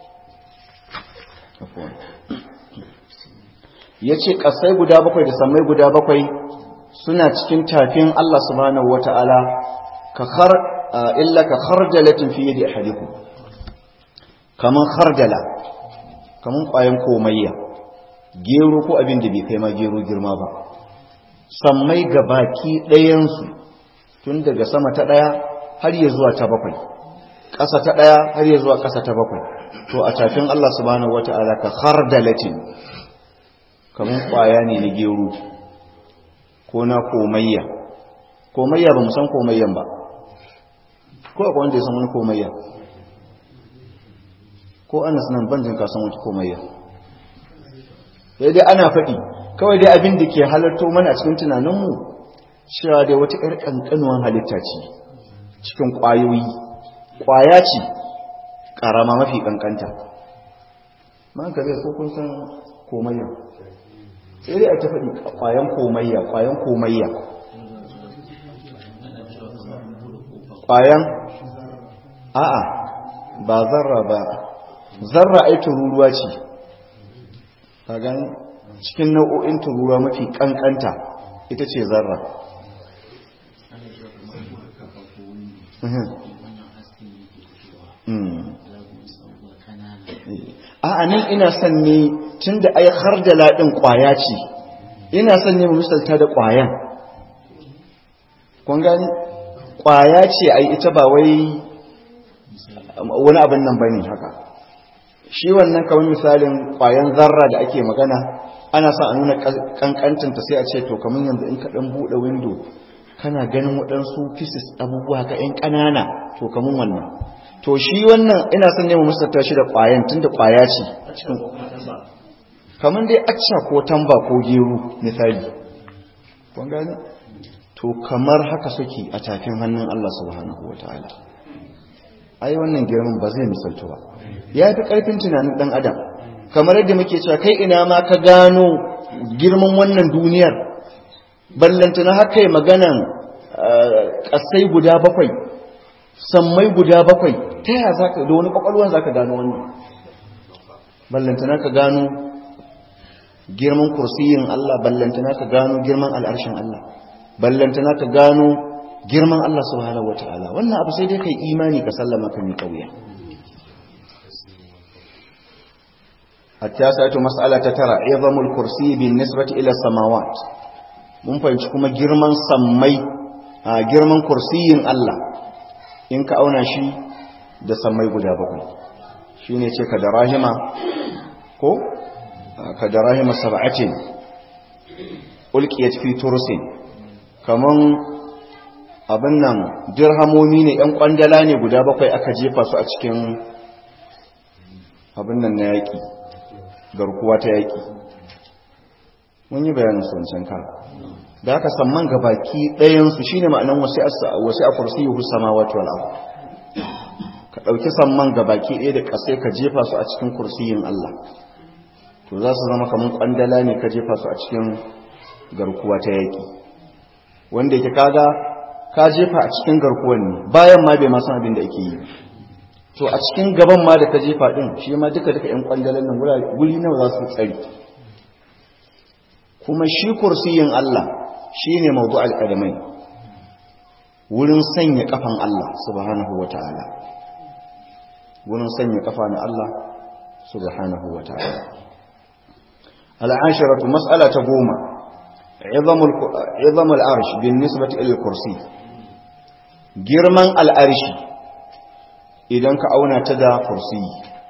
yace kasai guda bakwai da sammai guda bakwai suna cikin tafin Allah subhanahu wata'ala ka khar illa ka khardalatin fi yadi ahadikum kaman khardala kaman ƙwayan komayya gero ko abin da bai kai ma gero girma ba sammai gabaki ɗayan su tun daga sama ta ɗaya har ya zuwa ta bakwai ƙasa ta ɗaya har ya zuwa ƙasa ta bakwai to a tafin Allah subhanahu wata'ala ka khardalatin kaman ƙwaya ne na gero ko na komayya komayya ba mu san komayyan ba ko akwai wanda ya san wani komayya ko anas nan banjin ka san wata komayya sai dai ana faɗi kawai dai abin da ke halarto mana a cikin tunaninmu cewa dai wata ƴar ƙanƙanuwan halitta ce cikin ƙwayoyi ƙwaya ce ƙarama mafi ƙanƙanta man ka zai ko kun san komayya sai dai a ta faɗi ƙwayan komayya ƙwayan komayya ƙwayan a'a ba zarra ba zarra ai tururuwa ce kagan cikin nau'o'in tururuwa mafi ƙanƙanta ita ce zarra a'a nan ina son ne tun da ai har da laɗin ƙwaya ce ina son ne misalta da ƙwayan kun gani ƙwaya ce ai ita ba wai wani abin nan bane haka shi wannan kamar misalin ƙwayan zarra da ake magana ana sa a nuna ƙanƙancinta sai a ce to kamar yanzu in ka ɗan buɗe windo kana ganin waɗansu pieces abubuwa ka ‘yan ƙanana to kamun wannan to shi wannan ina son nema musata shi da ƙwayan tun da ƙwaya ce kamar dai acca ko tamba ko gero misali kun gane to kamar haka suke a tafin hannun Allah subhanahu wa ta'ala ai wannan girman ba zai misaltu ba ya fi ƙarfin tunanin ɗan adam kamar yadda muke cewa kai ina ma ka gano girman wannan duniyar ballantana haka yi maganan ƙasai guda bakwai sammai guda bakwai ta yaya za ka da wani ƙwaƙwalwa za ka gano wannan ballantana ka gano girman kursiyin Allah ballantana ka gano girman al'arshin Allah ballantana ka gano girman Allah subhanahu wa ta'ala wannan abu sai dai kai imani ka sallama ka mi kauya hatta sa'atu mas'ala ta tara izamul kursi bin nisbati ila samawat mun fahimci kuma girman sammai a girman kursiyin Allah in ka auna shi da sammai guda bakwai shine ce ka da rahima ko ka da rahima sab'atin ulqiyat fi tursin kaman abin nan dirhamomi ne yan kwandala ne guda bakwai aka jefa su a cikin abin nan na yaki garkuwa ta yaki mun yi bayanin su wancan kan da aka samman ga baki ɗayansu shi ne ma'anan wasu a kursi yi husama wato al'abu ka ɗauki samman ga baki ɗaya da ƙasai ka jefa su a cikin kursiyin Allah to za su zama kamar ƙwandala ne ka jefa su a cikin garkuwa ta yaƙi wanda yake kaga ka jefa a cikin garkuwan ne bayan ma bai ma san abin da ake yi to a cikin gaban ma da ka jefa ɗin shi ma duka duka ƴan ƙwandalan nan guri nawa za su tsari kuma shi kursiyin Allah shi ne mawdu al'adamai wurin sanya kafan Allah subhanahu wa ta'ala wurin sanya kafa na Allah subhanahu wa ta'ala al'ashiratu mas'ala ta goma izam al'arshi bin nisbati ilil kursi girman al'arshi idan ka auna ta da kursi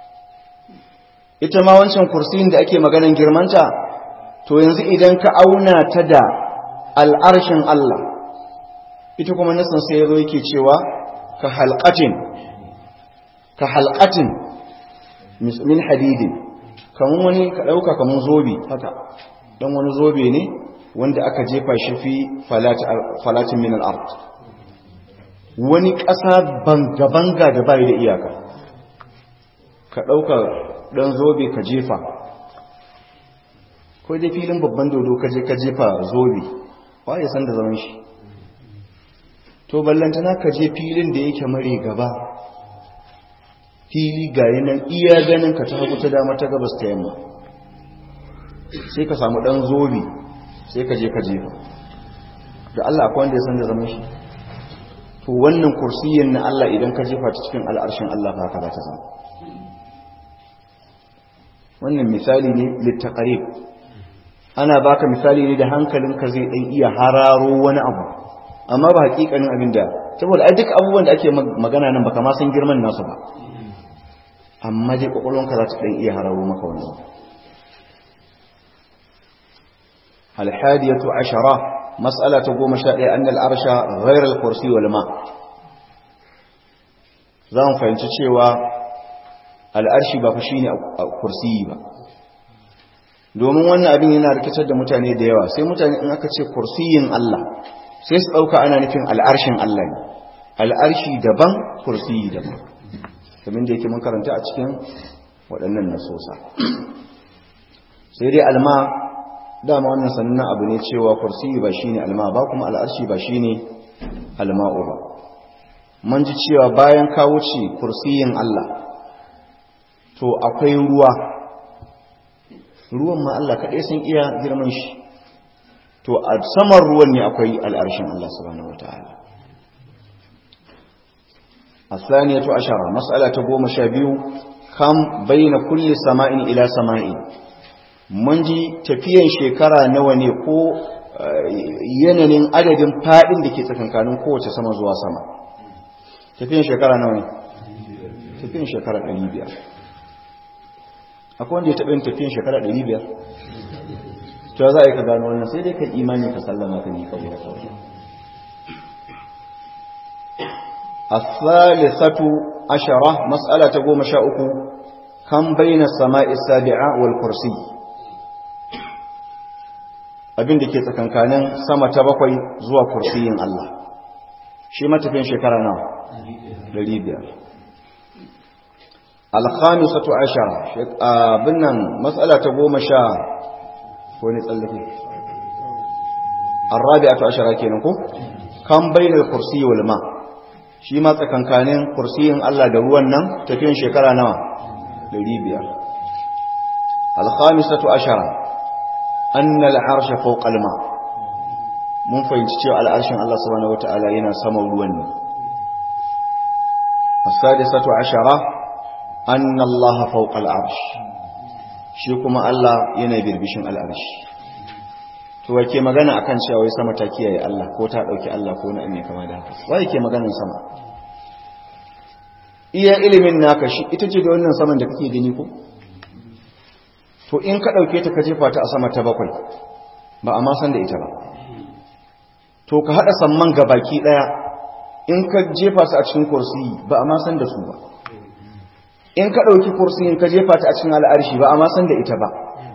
ita ma wancan kursiyin da ake maganan girmanta to yanzu idan ka auna ta da al'arshin Allah ita kuma nasan sai ya zo yake cewa ka halƙatin ka halƙatin min hadidin kamun wani ka ɗauka kamun zobe haka ɗan wani zobe ne wanda aka jefa shi fi falatin min al'art wani ƙasa banga-banga da bai da iyaka ka ɗauka ɗan zobe ka jefa ko dai filin babban dodo ka je ka jefa zobe ba ya san da zaman shi to ballantana ka je filin da yake mare gaba fili ga nan iya ganin ka ta hagu ta dama ta gabas ta yamma sai ka samu dan zobe sai ka je ka jefa da Allah akwai wanda ya san da zaman shi to wannan kursiyin na Allah idan ka jefa ta cikin al'arshin Allah ba haka za ta zama wannan misali ne littaqarib ana baka misali ne da hankalinka zai dan iya hararo wani abu amma ba hakikanin abin da saboda ai duk abubuwan da ake magana nan baka ma san girman nasu ba amma dai kwakwalwanka za ta dan iya hararo maka wani abu الحادية عشرة مسألة قوم شاء أن العرش غير الكرسي والماء زان فهمت cewa al'arshi ba fa shine kursiyi ba domin wannan abin yana rikitar da mutane da yawa sai mutane in aka ce kursiyin Allah sai su ɗauka ana nufin al'arshin Allah ne al'arshi daban kursiyi daban kamar da yake mun karanta a cikin waɗannan nasosa sai dai alma dama wannan sannan abu ne cewa kursiyi ba shine alma ba kuma al'arshi ba shine alma'u ba mun ji cewa bayan ka wuce kursiyin Allah to akwai ruwa ruwan ma Allah kaɗai sun iya girman shi to a saman ruwan ne akwai al'arshin Allah subhanahu wa ta'ala a saniyatu ashara matsala ta goma sha biyu kam bayyana kulle sama'in ila sama'in mun ji tafiyan shekara nawa ne ko yanayin adadin faɗin da ke tsakankanin kowace sama zuwa sama tafiyan shekara nawa ne tafiyan shekara ɗari biyar akwai wanda ya taɓa yin tafiyan shekara ɗari biyar to za a yi ka gano wannan sai dai ka imani ka sallama ka ne kawai da kawai الثالثة عشرة مسألة قوم شاؤك كم بين السماء السابعة والكرسي abin da ke tsakankanin sama ta bakwai zuwa kursiyin Allah shi matafin shekara nawa dari biyar alkhamisatu ashara abin nan matsala ta goma sha ko ne tsallake arrabi'atu ashara kenan ko kan bainal kursi wal ma shi ma tsakankanin kursiyin Allah da ruwan nan tafiyan shekara nawa dari biyar alkhamisatu ashara anna al'arsha fawqa al-ma mun fahimci cewa al'arshin Allah subhanahu wata'ala yana saman ruwan ne as-sadisatu ashara anna Allah fawqa al-arsh shi kuma Allah yana birbishin al-arsh to wake magana akan cewa wai sama ta kiyaye Allah ko ta dauki Allah ko na ne kama da haka wai ke maganar sama iya ilimin naka shi ita ce da wannan saman da kake gani ko to in ka ɗauke ta ka jefa ta a sama ta bakwai ba a ma san da ita ba to ka haɗa samman ga baki ɗaya in ka jefa su a cikin kursi ba a ma san da su ba in ka ɗauki kursi in ka jefa ta a cikin al'arshi ba a ma san da ita ba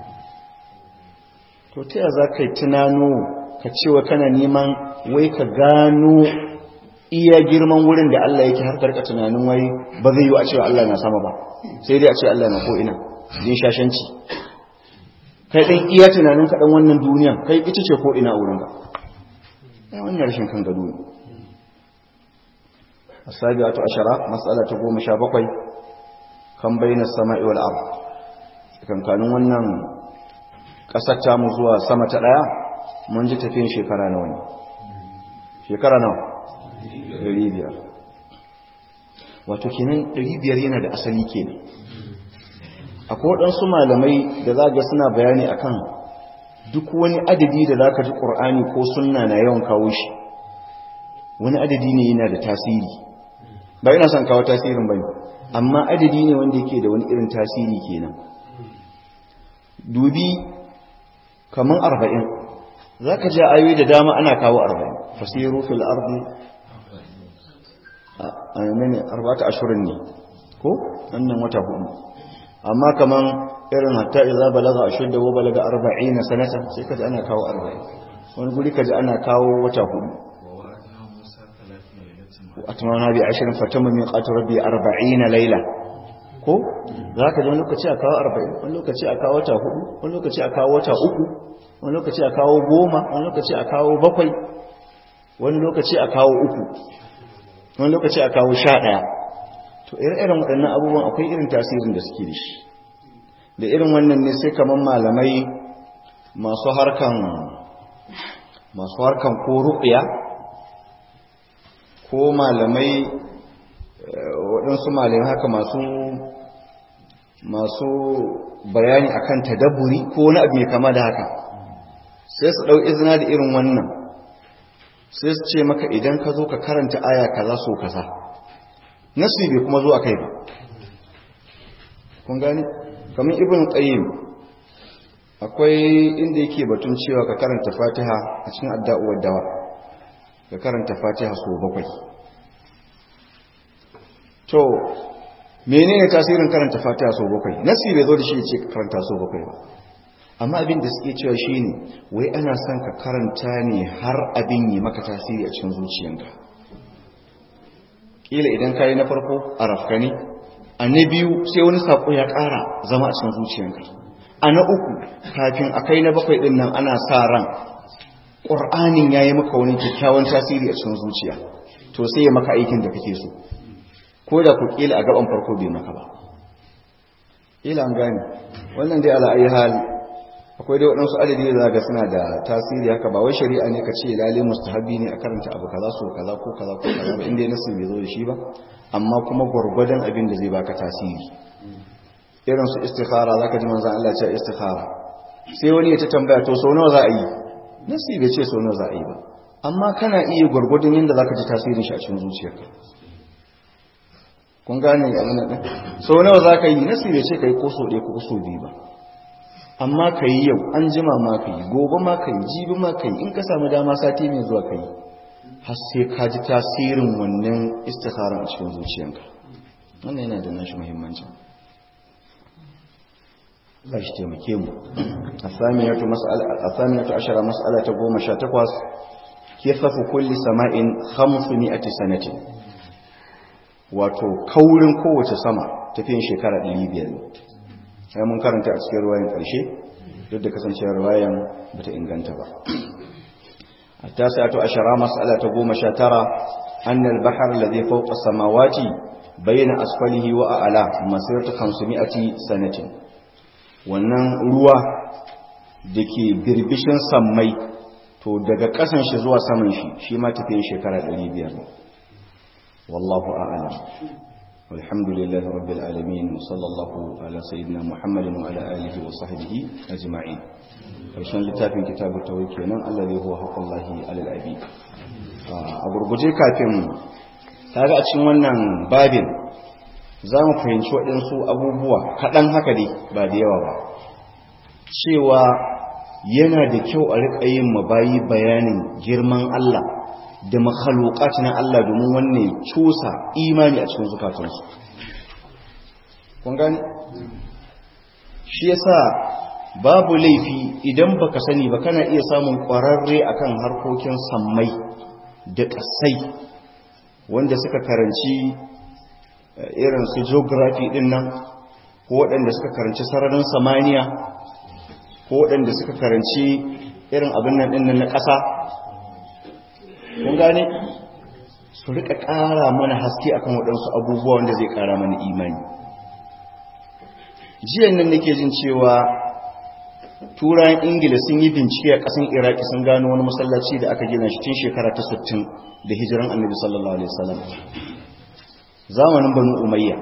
to ta yaya za ka yi tunano ka cewa kana neman wai ka gano iya girman wurin da Allah yake har karka tunanin wai ba zai yi a cewa Allah na sama ba sai dai a ce Allah na ko ina jin shashanci kai ɗan iya tunanin kaɗan wannan duniya kai ita ce ko ina wurin ba ya wannan rashin kan gado ne asabiyatu ashara mas'ala ta goma sha bakwai kan bayyana sama'i wal ard kankanin wannan ƙasar ta mu zuwa sama ta ɗaya mun ji tafiyan shekara nawa ne shekara nawa ɗari biyar wato kenan ɗari biyar yana da asali kenan akwai waɗansu malamai da za ga suna bayani akan duk wani adadi da za ka ji ƙur'ani ko sunna na yawan kawo shi wani adadi ne yana da tasiri ba yana son kawo tasirin ba amma adadi ne wanda yake da wani irin tasiri kenan dubi kamar arba'in za ka ji ayoyi da dama ana kawo arba'in fasiru fil ardi a mene arba'ata ashirin ne ko wannan wata hudu amma kaman irin hatta idza balaga ashudda wa balaga 40 sanata sai kaji ana kawo 40 wani guri kaji ana kawo wata hudu wa atmana bi 20 fatamma min qat rabbi 40 layla ko zaka ji wani lokaci a kawo 40 wani lokaci a kawo wata hudu wani lokaci a kawo wata uku wani lokaci a kawo goma wani lokaci a kawo bakwai wani lokaci a kawo uku wani lokaci a kawo sha ɗaya to irin waɗannan abubuwan akwai irin tasirin da suke da shi da irin wannan ne sai kamar malamai masu harkan masu harkan ko ruƙiya ko malamai waɗansu malamai haka masu masu bayani akan tadabburi ko wani abu mai kama da haka sai su ɗau izina da irin wannan sai su ce maka idan ka zo ka karanta aya kaza so kaza nasi bai kuma zo a kai ba kun gani kamar ibn qayyim akwai inda yake batun cewa ka karanta fatiha a cikin adda'uwar dawa ka karanta fatiha so bakwai to menene tasirin karanta fatiha so bakwai nasi bai zo da shi ce ka karanta so bakwai ba amma abin da suke cewa shine wai ana son ka karanta ne har abin yi maka tasiri a cikin zuciyanka kila idan ka yi na farko a rafkani a na biyu sai wani saƙo ya ƙara zama a cikin zuciyanka a na uku kafin a kai na bakwai ɗin nan ana sa ran ƙur'anin ya yi maka wani kyakkyawan tasiri a cikin zuciya to sai ya maka aikin da kake so ko da ku kila a gaban farko bai maka ba kila an gane wannan dai ala ayi hal akwai dai waɗansu adadi da zaga suna da tasiri haka ba wai shari'a ne ka ce lalle mustahabi ne a karanta abu kaza so kaza ko kaza ko kaza ba inda nasu bai zo da shi ba amma kuma gwargwadon abin da zai baka tasiri irin su istikhara zaka ji manzon Allah ya ce istikhara sai wani ya ta tambaya to sau nawa za a yi nasu bai ce sau nawa za a yi ba amma kana iya gwargwadon yadda zaka ji tasirin shi a cikin zuciyarka kun gane abin nan sau nawa za ka yi nasu bai ce ka yi ko sau ɗaya ko sau biyu ba amma ka yi yau an jima ma ka yi gobe ma ka yi jibi ma ka yi in ka samu dama sati mai zuwa ka yi har sai ka ji tasirin wannan istikharar a cikin zuciyanka wannan yana da nashi muhimmanci ba shi taimake mu a saminatu ashara mas'ala ta goma sha takwas kifafu kulli sama'in hamsu mi'ati sanatin wato kaurin kowace sama tafiyan shekara 500 ne sai mun karanta a cikin ruwayan ƙarshe duk da kasancewar ruwayan bata inganta ba التاسعة عشر مسألة قوم شاترة أن البحر الذي فوق السماوات بين أسفله وأعلاه مسيرة خمسمائة سنة wannan ruwa da ke birbishin sammai to daga ƙasan shi zuwa saman shi shi ma tafiye shekara 500 wallahu a'lam walhamdulillahi rabbil alamin sallallahu ala sayyidina muhammadin wa ala alihi wa sahbihi ajma'in karshen littafin kitabu tawhid kenan allazi huwa haqqullahi alal abi a gurguje kafin kaga a cikin wannan babin za mu fahimci waɗansu abubuwa kaɗan haka dai ba da yawa ba cewa yana da kyau a riƙa yin mabayi bayanin girman Allah da makhalukat na Allah domin wanne cusa imani a cikin zukatansu kun gani shi yasa babu laifi idan baka sani ba kana iya samun ƙwararre akan harkokin sammai da ƙasai wanda suka karanci irin su geography din nan ko waɗanda suka karanci sararin samaniya ko waɗanda suka karanci irin abin nan ɗin na ƙasa kun gane su rika ƙara mana haske akan waɗansu abubuwa wanda zai ƙara mana imani jiyan nan nake jin cewa turayen ingila sun yi bincike a ƙasan iraki sun gano wani masallaci da aka gina shi tun shekara ta 60 da hijiran annabi sallallahu alaihi wasallam zamanin banu umayya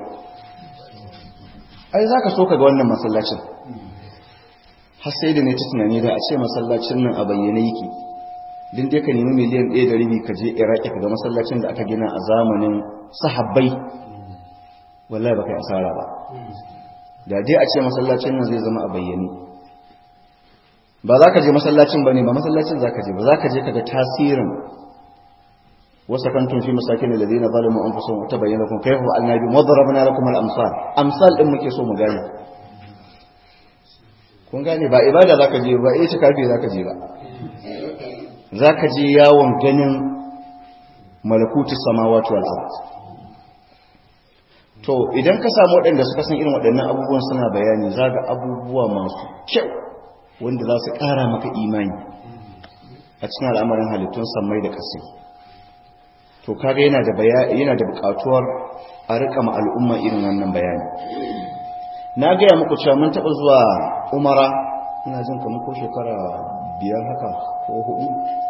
ai zaka so ka ga wannan masallacin har sai da ne ta tunani da a ce masallacin nan a bayyane yake din dai ka nemi miliyan ɗaya da rabi ka je iraki ka ga masallacin da aka gina a zamanin sahabbai wallahi ba kai asara ba da dai a ce masallacin nan zai zama a bayyane ba za ka je masallacin ba ne ba masallacin za ka je ba za ka je ka ga tasirin wasu kantun fi masakin da ladina zalimu an fusun wata bayyana kun kai fa annabi madarabna lakum al amsal amsal din muke so mu gane kun gane ba ibada za ka je ba eh kafi za ka je ba za ka je yawon ganin malakutu samawati wal ard to idan ka samu waɗanda suka san irin waɗannan abubuwan suna bayani za ga abubuwa masu kyau wanda za su ƙara maka imani a cikin al'amarin halittun sammai da ƙasa to kaga yana da yana da buƙatuwar a rika ma al'umma irin wannan bayani na gaya muku cewa mun taɓa zuwa umara ina jin kamar ko shekara biyar haka ko hudu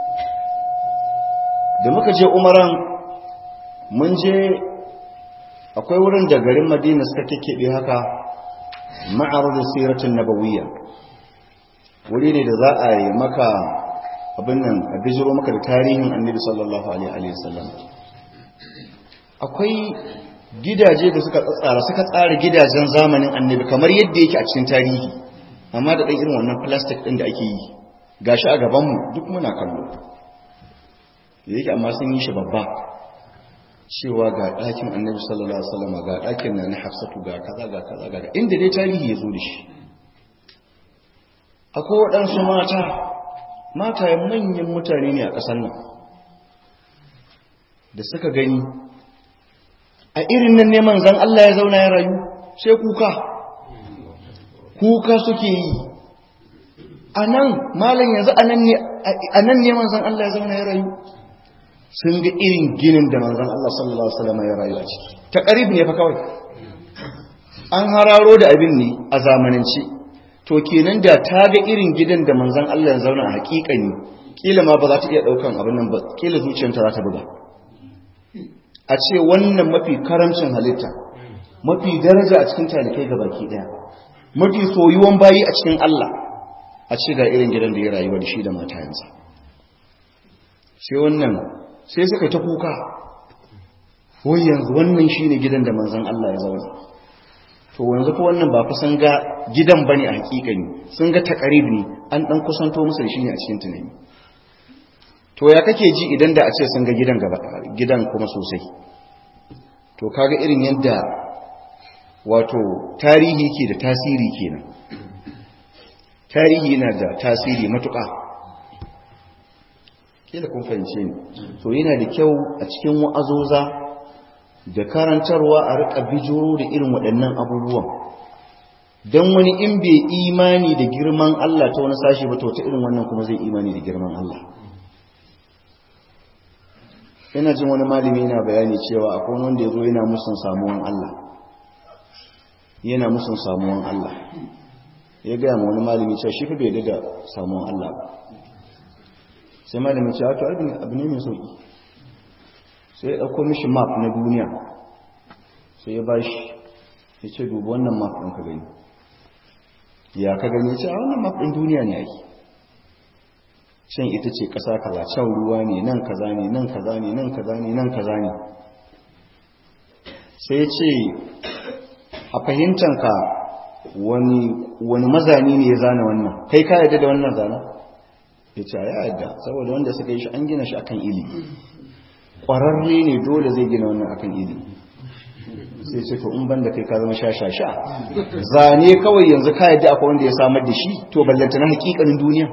da muka je umaran mun je akwai wurin da garin madina suka kekkebe haka ma'arar siratun nabawiyya wuri ne da za a yi maka abin nan a bijiro maka da tarihin annabi sallallahu alaihi wasallam akwai gidaje da suka tsara suka tsara gidajen zamanin annabi kamar yadda yake a cikin tarihi amma da ɗan irin wannan plastic ɗin da ake yi gashi a gabanmu duk muna kallo da yake amma sun yi shi babba cewa ga ɗakin annabi sallallahu alaihi wasallam ga ɗakin na na hafsatu ga kaza ga kaza ga inda dai tarihi ya zo da shi akwai waɗansu mata matayen manyan mutane ne a ƙasar nan da suka gani a irin nan neman zan Allah ya zauna ya rayu sai kuka kuka suke yi a nan malin yanzu a nan neman zan Allah ya zauna ya rayu sun ga irin ginin da manzan Allah sallallahu Alaihi wasallam ya rayu a ciki ta ƙarib ne fa kawai an hararo da abin ne a zamanance to kenan da ta ga irin gidan da manzan Allah ya zauna a hakikani kila ma ba za ta iya ɗaukan abin nan ba kila zuciyarta za ta buga a ce wannan mafi karamcin halitta mafi daraja a cikin talikai ga baki ɗaya mafi soyuwan bayi a cikin Allah a ce ga irin gidan da ya rayuwa da shi da matayensa sai wannan sai suka ta kuka wai yanzu wannan shine gidan da manzon Allah ya zauna to yanzu ko wannan ba fa sun ga gidan bane a hakikani sun ga takarib ne an dan kusanto musu da shi ne a cikin tunani to to ya kake ji idan da a ce sun ga gidan gaba gidan kuma sosai to kaga irin yadda wato tarihi ke da tasiri kenan tarihi yana da tasiri matuƙa kila kun fahimce ni to yana da kyau a cikin wa'azoza da karantarwa a riƙa bijiro da irin waɗannan abubuwan don wani in bai imani da girman Allah ta wani sashi ba to ta irin wannan kuma zai imani da girman Allah ina jin wani malami yana bayani cewa akwai wanda ya zo yana musun samuwan Allah yana musun samuwan Allah ya gaya ma wani malami cewa shi fi bai da samuwan Allah ba sai malami cewa to abu ne mai sauki sai ya ɗauko mishi map na duniya sai ya ba shi ya ce dubu wannan map ɗin ka gani ya ka gani ya ce a wannan map ɗin duniya ne ake shan ita ce ƙasa kaza can ruwa ne nan kaza ne nan kaza ne nan kaza ne nan kaza ne sai ya ce a fahimtanka wani wani mazani ne ya zana wannan kai ka yadda da wannan zana ya ce ya yadda saboda wanda suka yi shi an gina shi akan ilimi ƙwararre ne dole zai gina wannan akan ilimi sai ce to in banda kai ka zama sha-sha-sha zane kawai yanzu ka yadda akwai wanda ya samar da shi to ballanta na hakikanin duniya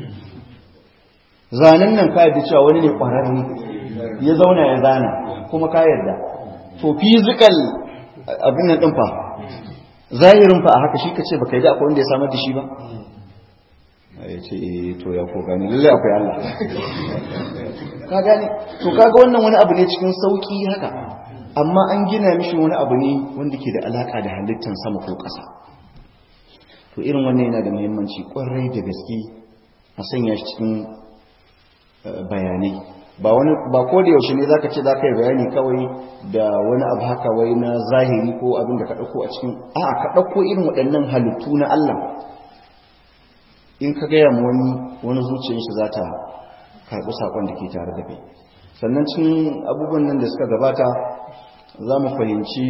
zanen nan ka yadda cewa wani ne ƙwararre ya zauna ya zana kuma ka yadda to physical abin nan ɗin fa zahirin fa a haka shi ka ce baka yadda akwai wanda ya samar da shi ba ya ce to ya ko gani lallai akwai Allah ka gani to kaga wannan wani abu ne cikin sauki haka amma an gina mishi wani abu ne wanda ke da alaka da halittar sama ko ƙasa to irin wannan yana da muhimmanci kwarai da gaske a sanya shi cikin bayanai ba wani ba ko da yaushe ne zaka ce zaka yi bayani kawai da wani abu haka wai na zahiri ko abin da ka dauko a cikin a'a ka dauko irin waɗannan halittu na Allah in ka gaya mu wani wani zuciyar shi za ta karɓi saƙon da ke tare da kai sannan cikin abubuwan nan da suka gabata za mu fahimci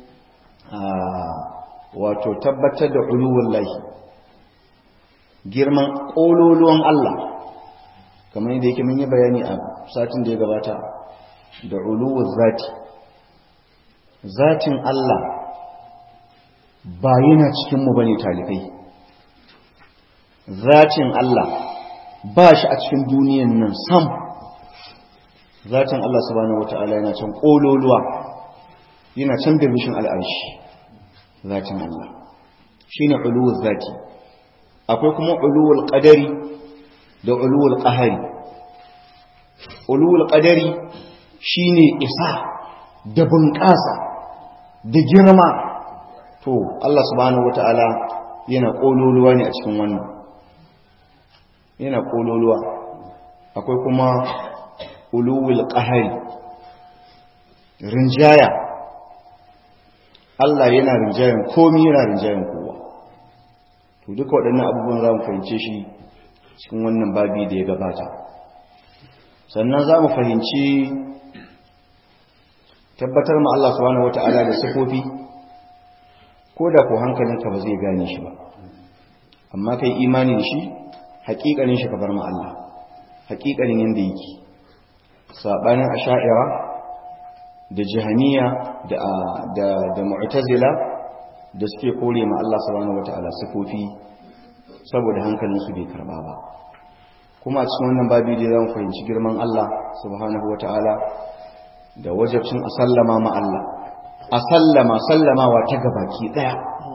wato tabbatar da uluwun lahi girman ƙololuwan Allah kamar yadda yake mun yi bayani a satin da ya gabata da uluwun zati zatin Allah ba yana cikinmu ba ne talibai zatin Allah ba shi a cikin duniyan nan sam zatin Allah subhanahu wata'ala yana can kololuwa yana can birbishin al'arshi zatin Allah shine uluwul zati akwai kuma uluwul qadari da uluwul qahari uluwul qadari shine isa da bunƙasa da girma to Allah subhanahu wata'ala yana kololuwa ne a cikin wannan yana kololuwa akwai kuma uluwul qahari rinjaya Allah yana rinjayen komai yana rinjayen kowa to duka waɗannan abubuwan za mu fahimce shi cikin wannan babi da ya gabata sannan za mu fahimci tabbatar ma Allah subhanahu wata'ala da sifofi ko da ko hankalinka ba zai gane shi ba amma kai imani da shi haƙiƙanin shi ka bar ma Allah haƙiƙanin yanda yake sabanin asha'ira da jahaniya da da da mu'tazila da suke kore ma Allah subhanahu wataala sifofi saboda hankalin su bai karba ba kuma a cikin wannan babi dai zamu fahimci girman Allah subhanahu wataala da wajibcin a sallama ma Allah a sallama sallamawa ta gabaki daya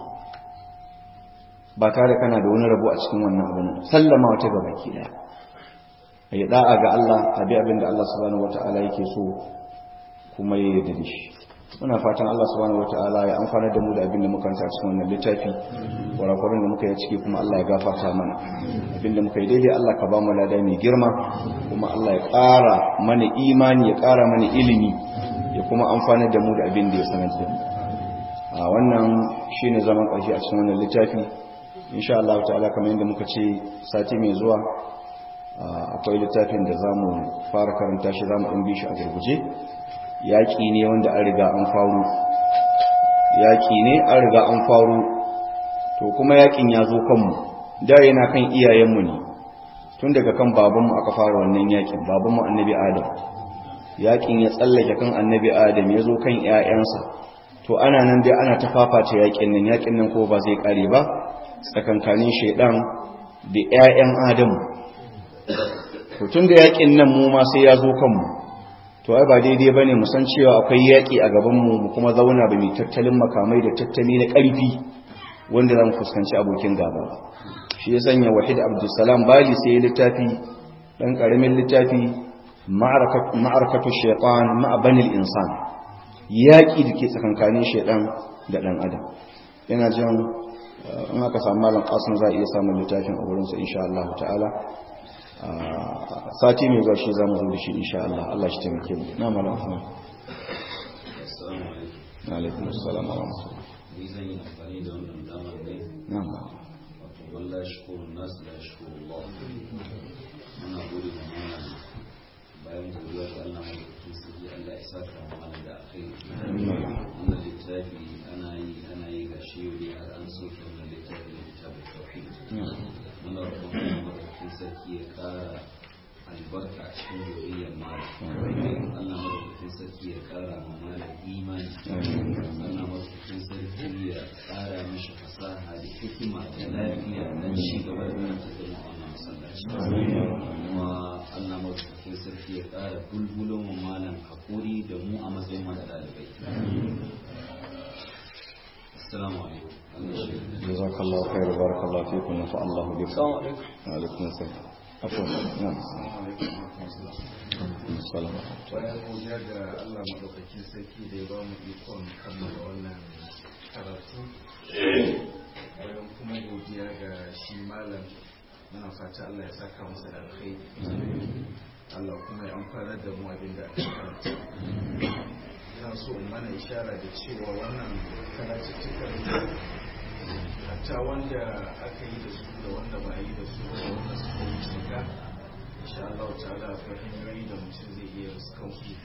ba tare kana da wani rabo a cikin wannan abin sallama wata ga baki daya a yi da'a ga Allah a bi abin da Allah subhanahu wata'ala yake so kuma ya yarda da shi muna fatan Allah subhanahu wata'ala ya amfana da mu da abin da muka ranta cikin wannan littafi kurakuran da muka yi ciki kuma Allah ya gafarta mana abin da muka yi daidai Allah ka ba mu lada mai girma kuma Allah ya ƙara mana imani ya ƙara mana ilimi ya kuma amfana da mu da abin da ya sanar da mu a wannan shine zaman ƙarshe a cikin wannan littafi insha Allah ta'ala kamar yadda muka ce sati mai zuwa akwai littafin da za mu fara karanta shi za mu ɗan bi shi a gurguje yaƙi ne wanda an riga an faru yaƙi ne an riga an faru to kuma yaƙin ya zo kanmu da yana kan iyayenmu ne tun daga kan babanmu aka fara wannan yakin babanmu annabi adam yakin ya tsallake kan annabi adam ya zo kan 'ya'yansa to ana nan dai ana ta fafata yakin nan yakin nan ko ba zai kare ba tsakankanin shaidan da 'ya'yan adamu to tun da yakin nan mu ma sai ya zo kanmu to ai ba daidai bane mu san cewa akwai yaki a gaban mu mu kuma zauna ba mu tattalin makamai da tattali na karfi wanda zamu fuskanci abokin gaba shi ya sanya wahid abdussalam bali sai littafi dan karamin littafi ma'arakatu shaytan ma'a banil insan yaki dake tsakankanin shaydan da dan adam yana jin in aka samu malam kasim za a iya samun littafin a wurinsa insha Allah ta'ala sati mai zuwa shi za mu zo da shi insha Allah Allah shi taimake mu na malam Usman assalamu alaikum na alaikum assalam wa rahmatullah ni zan yi amfani da wannan damar ne na'am wato wallahi shukurun nasu da shukurun Allah muna gode ma malam bayan godiya ga Allah mai kuɗi sai Allah ya saka mu malam da alkhairi wannan littafi ana yi ana yi ga shi yau ne har an soke wannan littafi da littafin tauhid muna roƙon Allah madaukakin sarki ya ƙara albarka a cikin zuriyar malam Allah madaukakin sarki ya ƙara ma malam imani Allah madaukakin sarki ya ƙara mishi fasaha da hikima da lafiya na ci gaba da nan tafiya wannan masallaci kuma Allah madaukakin sarki ya ƙara bulbulon wa malam hakuri da mu a matsayin mana ɗalibai assalamu alaikum Allah shi جزاك الله خير بارك الله فيكم ونفع الله بكم السلام عليكم وعليكم السلام عفوا نعم السلام bayan godiya ga Allah madaukakin sarki da ya ba mu ikon kammala wannan karatu bayan kuma godiya ga shi malam muna fata Allah ya saka masa da alkhairi Allah kuma ya amfanar da mu abin da aka karanta ina so in mana ishara da cewa wannan karatuttukan hatta wanda aka yi da su da wanda ba a yi da su da wanda suka wuce ka insha Allah ta'ala akwai hanyoyi da mutum zai iya riskan su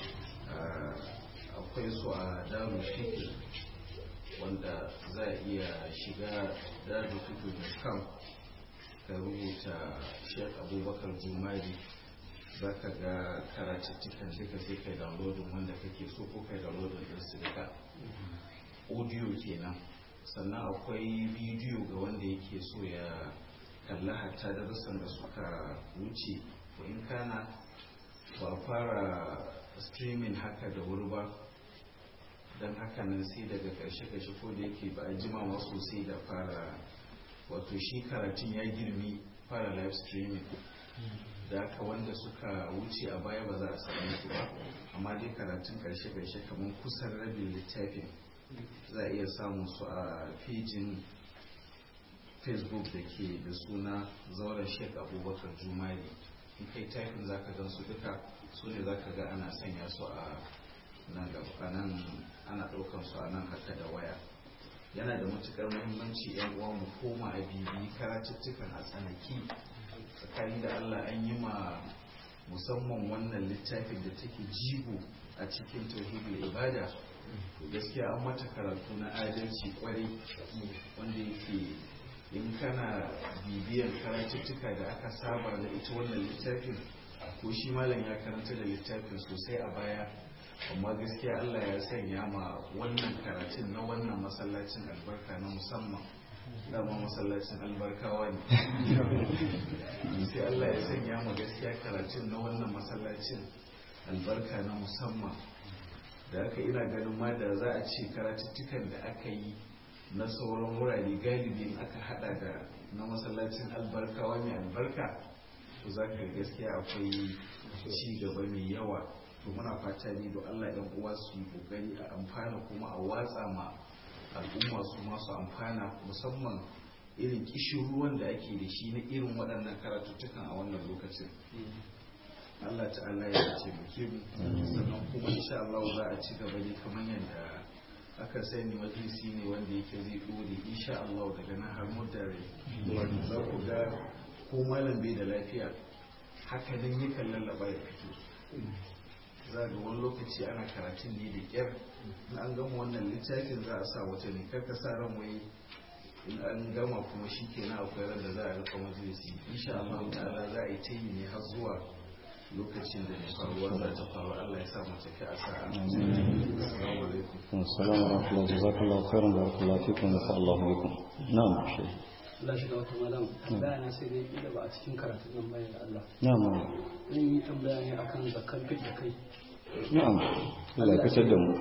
akwai su a daru fikir wanda za a iya shiga daru fikir da kam ka rubuta shek abubakar jumari za ka ga karatuttukan duka sai kai downloadin wanda kake so ko kai downloadin din su duka audio kenan sannan akwai bidiyo ga wanda yake so ya kalla hatta darussan da suka wuce ko in kana ba fara streaming haka da wuri ba don haka nan sai daga karshe-karshe ko da yake ba a jima ma sosai da fara wato shi karatun ya girmi fara live streaming da aka wanda suka wuce a baya ba za a sami su ba amma dai karatun karshe-karshe kamar kusan rabin littafin za a iya samun su a fejin facebook da ke da suna zauren sheik abubakar jumari in kai typing za ka su duka su ne za ka ga ana sanya su a nan gaba nan ana ɗaukar su a nan haka da waya yana da matukar muhimmanci yan uwa mu koma a bibi karatuttukan a tsanaki tsakani da allah an yi ma musamman wannan littafin da take jigo a cikin tauhidul ibada to gaskiya an mata karatu na adalci kwarai wanda yake in kana bibiyar karatuttuka da aka saba da ita wannan littafin ko shi malam ya karanta da littafin sosai a baya amma gaskiya Allah ya sanya ma wannan karatun na wannan masallacin albarka na musamman dama masallacin albarkawa ne sai Allah ya sanya ma gaskiya karatun na wannan masallacin albarka na musamman da aka ina ganin ma da za a ce karatuttukan da aka yi na sauran wurare galibi aka hada da na masallacin albarkawa mai albarka to za ka gaskiya akwai ci gaba mai yawa to muna fata ne da Allah ɗan uwa su yi kokari a amfana kuma a watsa ma al'umma su masu amfana musamman irin kishin ruwan da ake da shi na irin waɗannan karatuttukan a wannan lokacin Allah ta'ala ya taimake mu sannan kuma insha Allah za a ci gaba ne kamar yadda aka sani majalisi ne wanda yake zai dore insha Allah daga nan har mudare wanda za ku ga ko malam bai da lafiya haka nan yakan lallaba ya fito za ga wani lokaci ana karatun ne da kyar in an gama wannan littafin za a sa wata ne karka sa ran wai in an gama kuma shi kenan akwai ran da za a rika majalisi insha Allah ta'ala za a yi ta yi ne har zuwa lokacin da faruwa za ta faru Allah ya sa mu tafi a sa'a assalamu alaikum assalamu alaikum jazakallahu khairan barakallahu fikum wa sallallahu alaikum na'am shi Allah shi ga wata malam tambaya na sai dai kila ba a cikin karatun nan bayan Allah na'am zan yi tambaya ne akan zakar fit da kai na'am Allah ya fitar da mu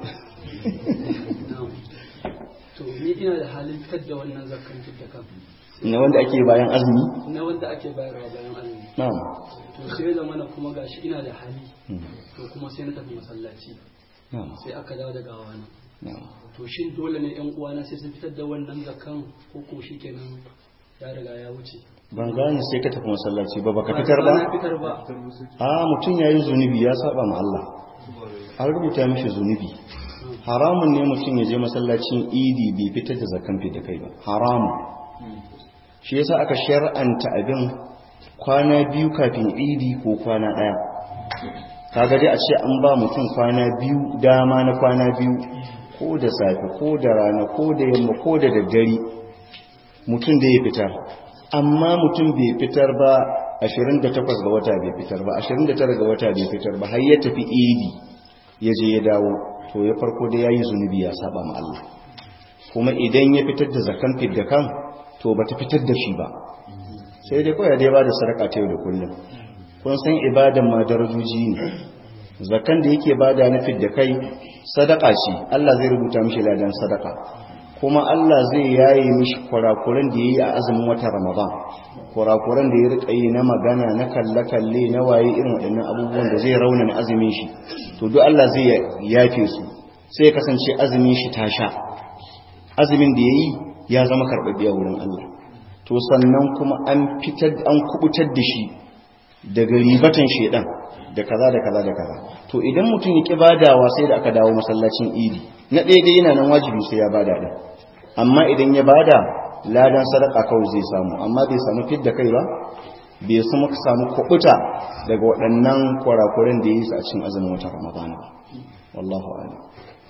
na'am to ni ina da halin fitar da wannan zakar fit da kan na wanda ake bayan azumi na wanda ake bayarwa bayan azumi na'am to sai da mana kuma gashi ina da hali Hmm. to kuma sai na tafi masallaci na'am sai aka dawo da gawana na'am to shin dole ne yan uwana sai sun fitar da wannan zakan ko ko shikenan ya riga ya wuce ban gane sai ka tafi masallaci ba baka fitar ba na fitar ba a mutum ya yi zunubi ya saba ma Allah an rubuta mishi zunubi haramun ne mutum ya je masallacin idi bai fitar da zakan da kai ba haramun shi yasa aka shar'anta abin kwana biyu kafin idi ko kwana ɗaya kaga dai a ce an ba mutum kwana biyu dama na kwana biyu ko da safe ko da rana ko da yamma ko da daddare mutum da ya fitar amma mutum bai fitar ba 28 ga wata bai fitar ba 29 ga wata bai fitar ba har ya tafi idi ya je ya dawo to ya farko da yayi zunubi ya saba ma Allah kuma idan ya fitar da zakan fidda kan to bata fitar da shi ba sai dai kawai dai ba da sadaka ta yau da kullum kun san ibadan ma darajoji ne zakan da yake bada na fidda kai sadaka ce Allah zai rubuta mishi ladan sadaka kuma Allah zai yaye mishi kurakuran da yayi a azumin watan Ramadan kurakuran da ya rika yi na magana na kalle kalle na waye irin waɗannan abubuwan da zai raunana azumin shi to duk Allah zai yafe su sai ya kasance azumin shi ta sha azumin da yayi ya zama karɓaɓɓe a wurin Allah to sannan kuma an fitar an kubutar da shi daga ribatan shedan da kaza da kaza da kaza to idan mutum ya ki badawa sai da aka dawo masallacin idi na ɗaya dai yana nan wajibi sai ya bada din amma idan ya bada ladan sadaka kawai zai samu amma bai samu fidda kai ba bai samu samu kubuta daga waɗannan kurakuren da yi su a cikin azumin watan ramadana ba wallahu a'lam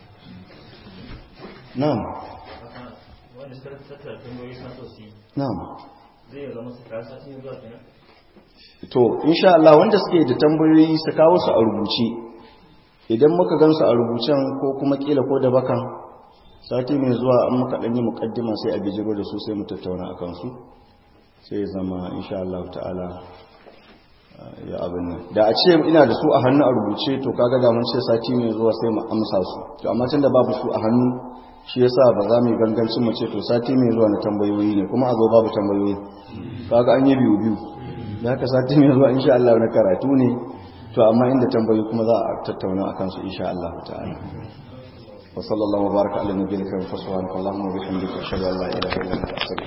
na'am wanda suka tattara tambayoyi suna so su yi na'am zai zama su kasa sun zuwa kenan to insha Allah wanda suke da tambayoyi su kawo su a rubuce idan muka gansu a rubucen ko kuma kila ko da bakan sati mai zuwa an muka dan yi mukaddima sai a bijiro da su sai mu tattauna akan su sai ya zama insha Allah ta'ala uh, ya abin nan da a ce ina da su a hannu a rubuce to kaga da mun ce sati mai zuwa sai mu amsa su to amma tunda babu su a hannu shi yasa ba za mu yi gangancin mu ce to sati mai zuwa na tambayoyi ne kuma a zo babu tambayoyi kaga an yi biyu biyu da haka sati mai zuwa insha Allah na karatu ne to amma inda tambayoyi kuma za a tattauna akan su insha Allah ta'ala wa sallallahu wa baraka ala nabiyina wa subhanaka allahumma wa bihamdika ashhadu an la ilaha illa anta astaghfiruka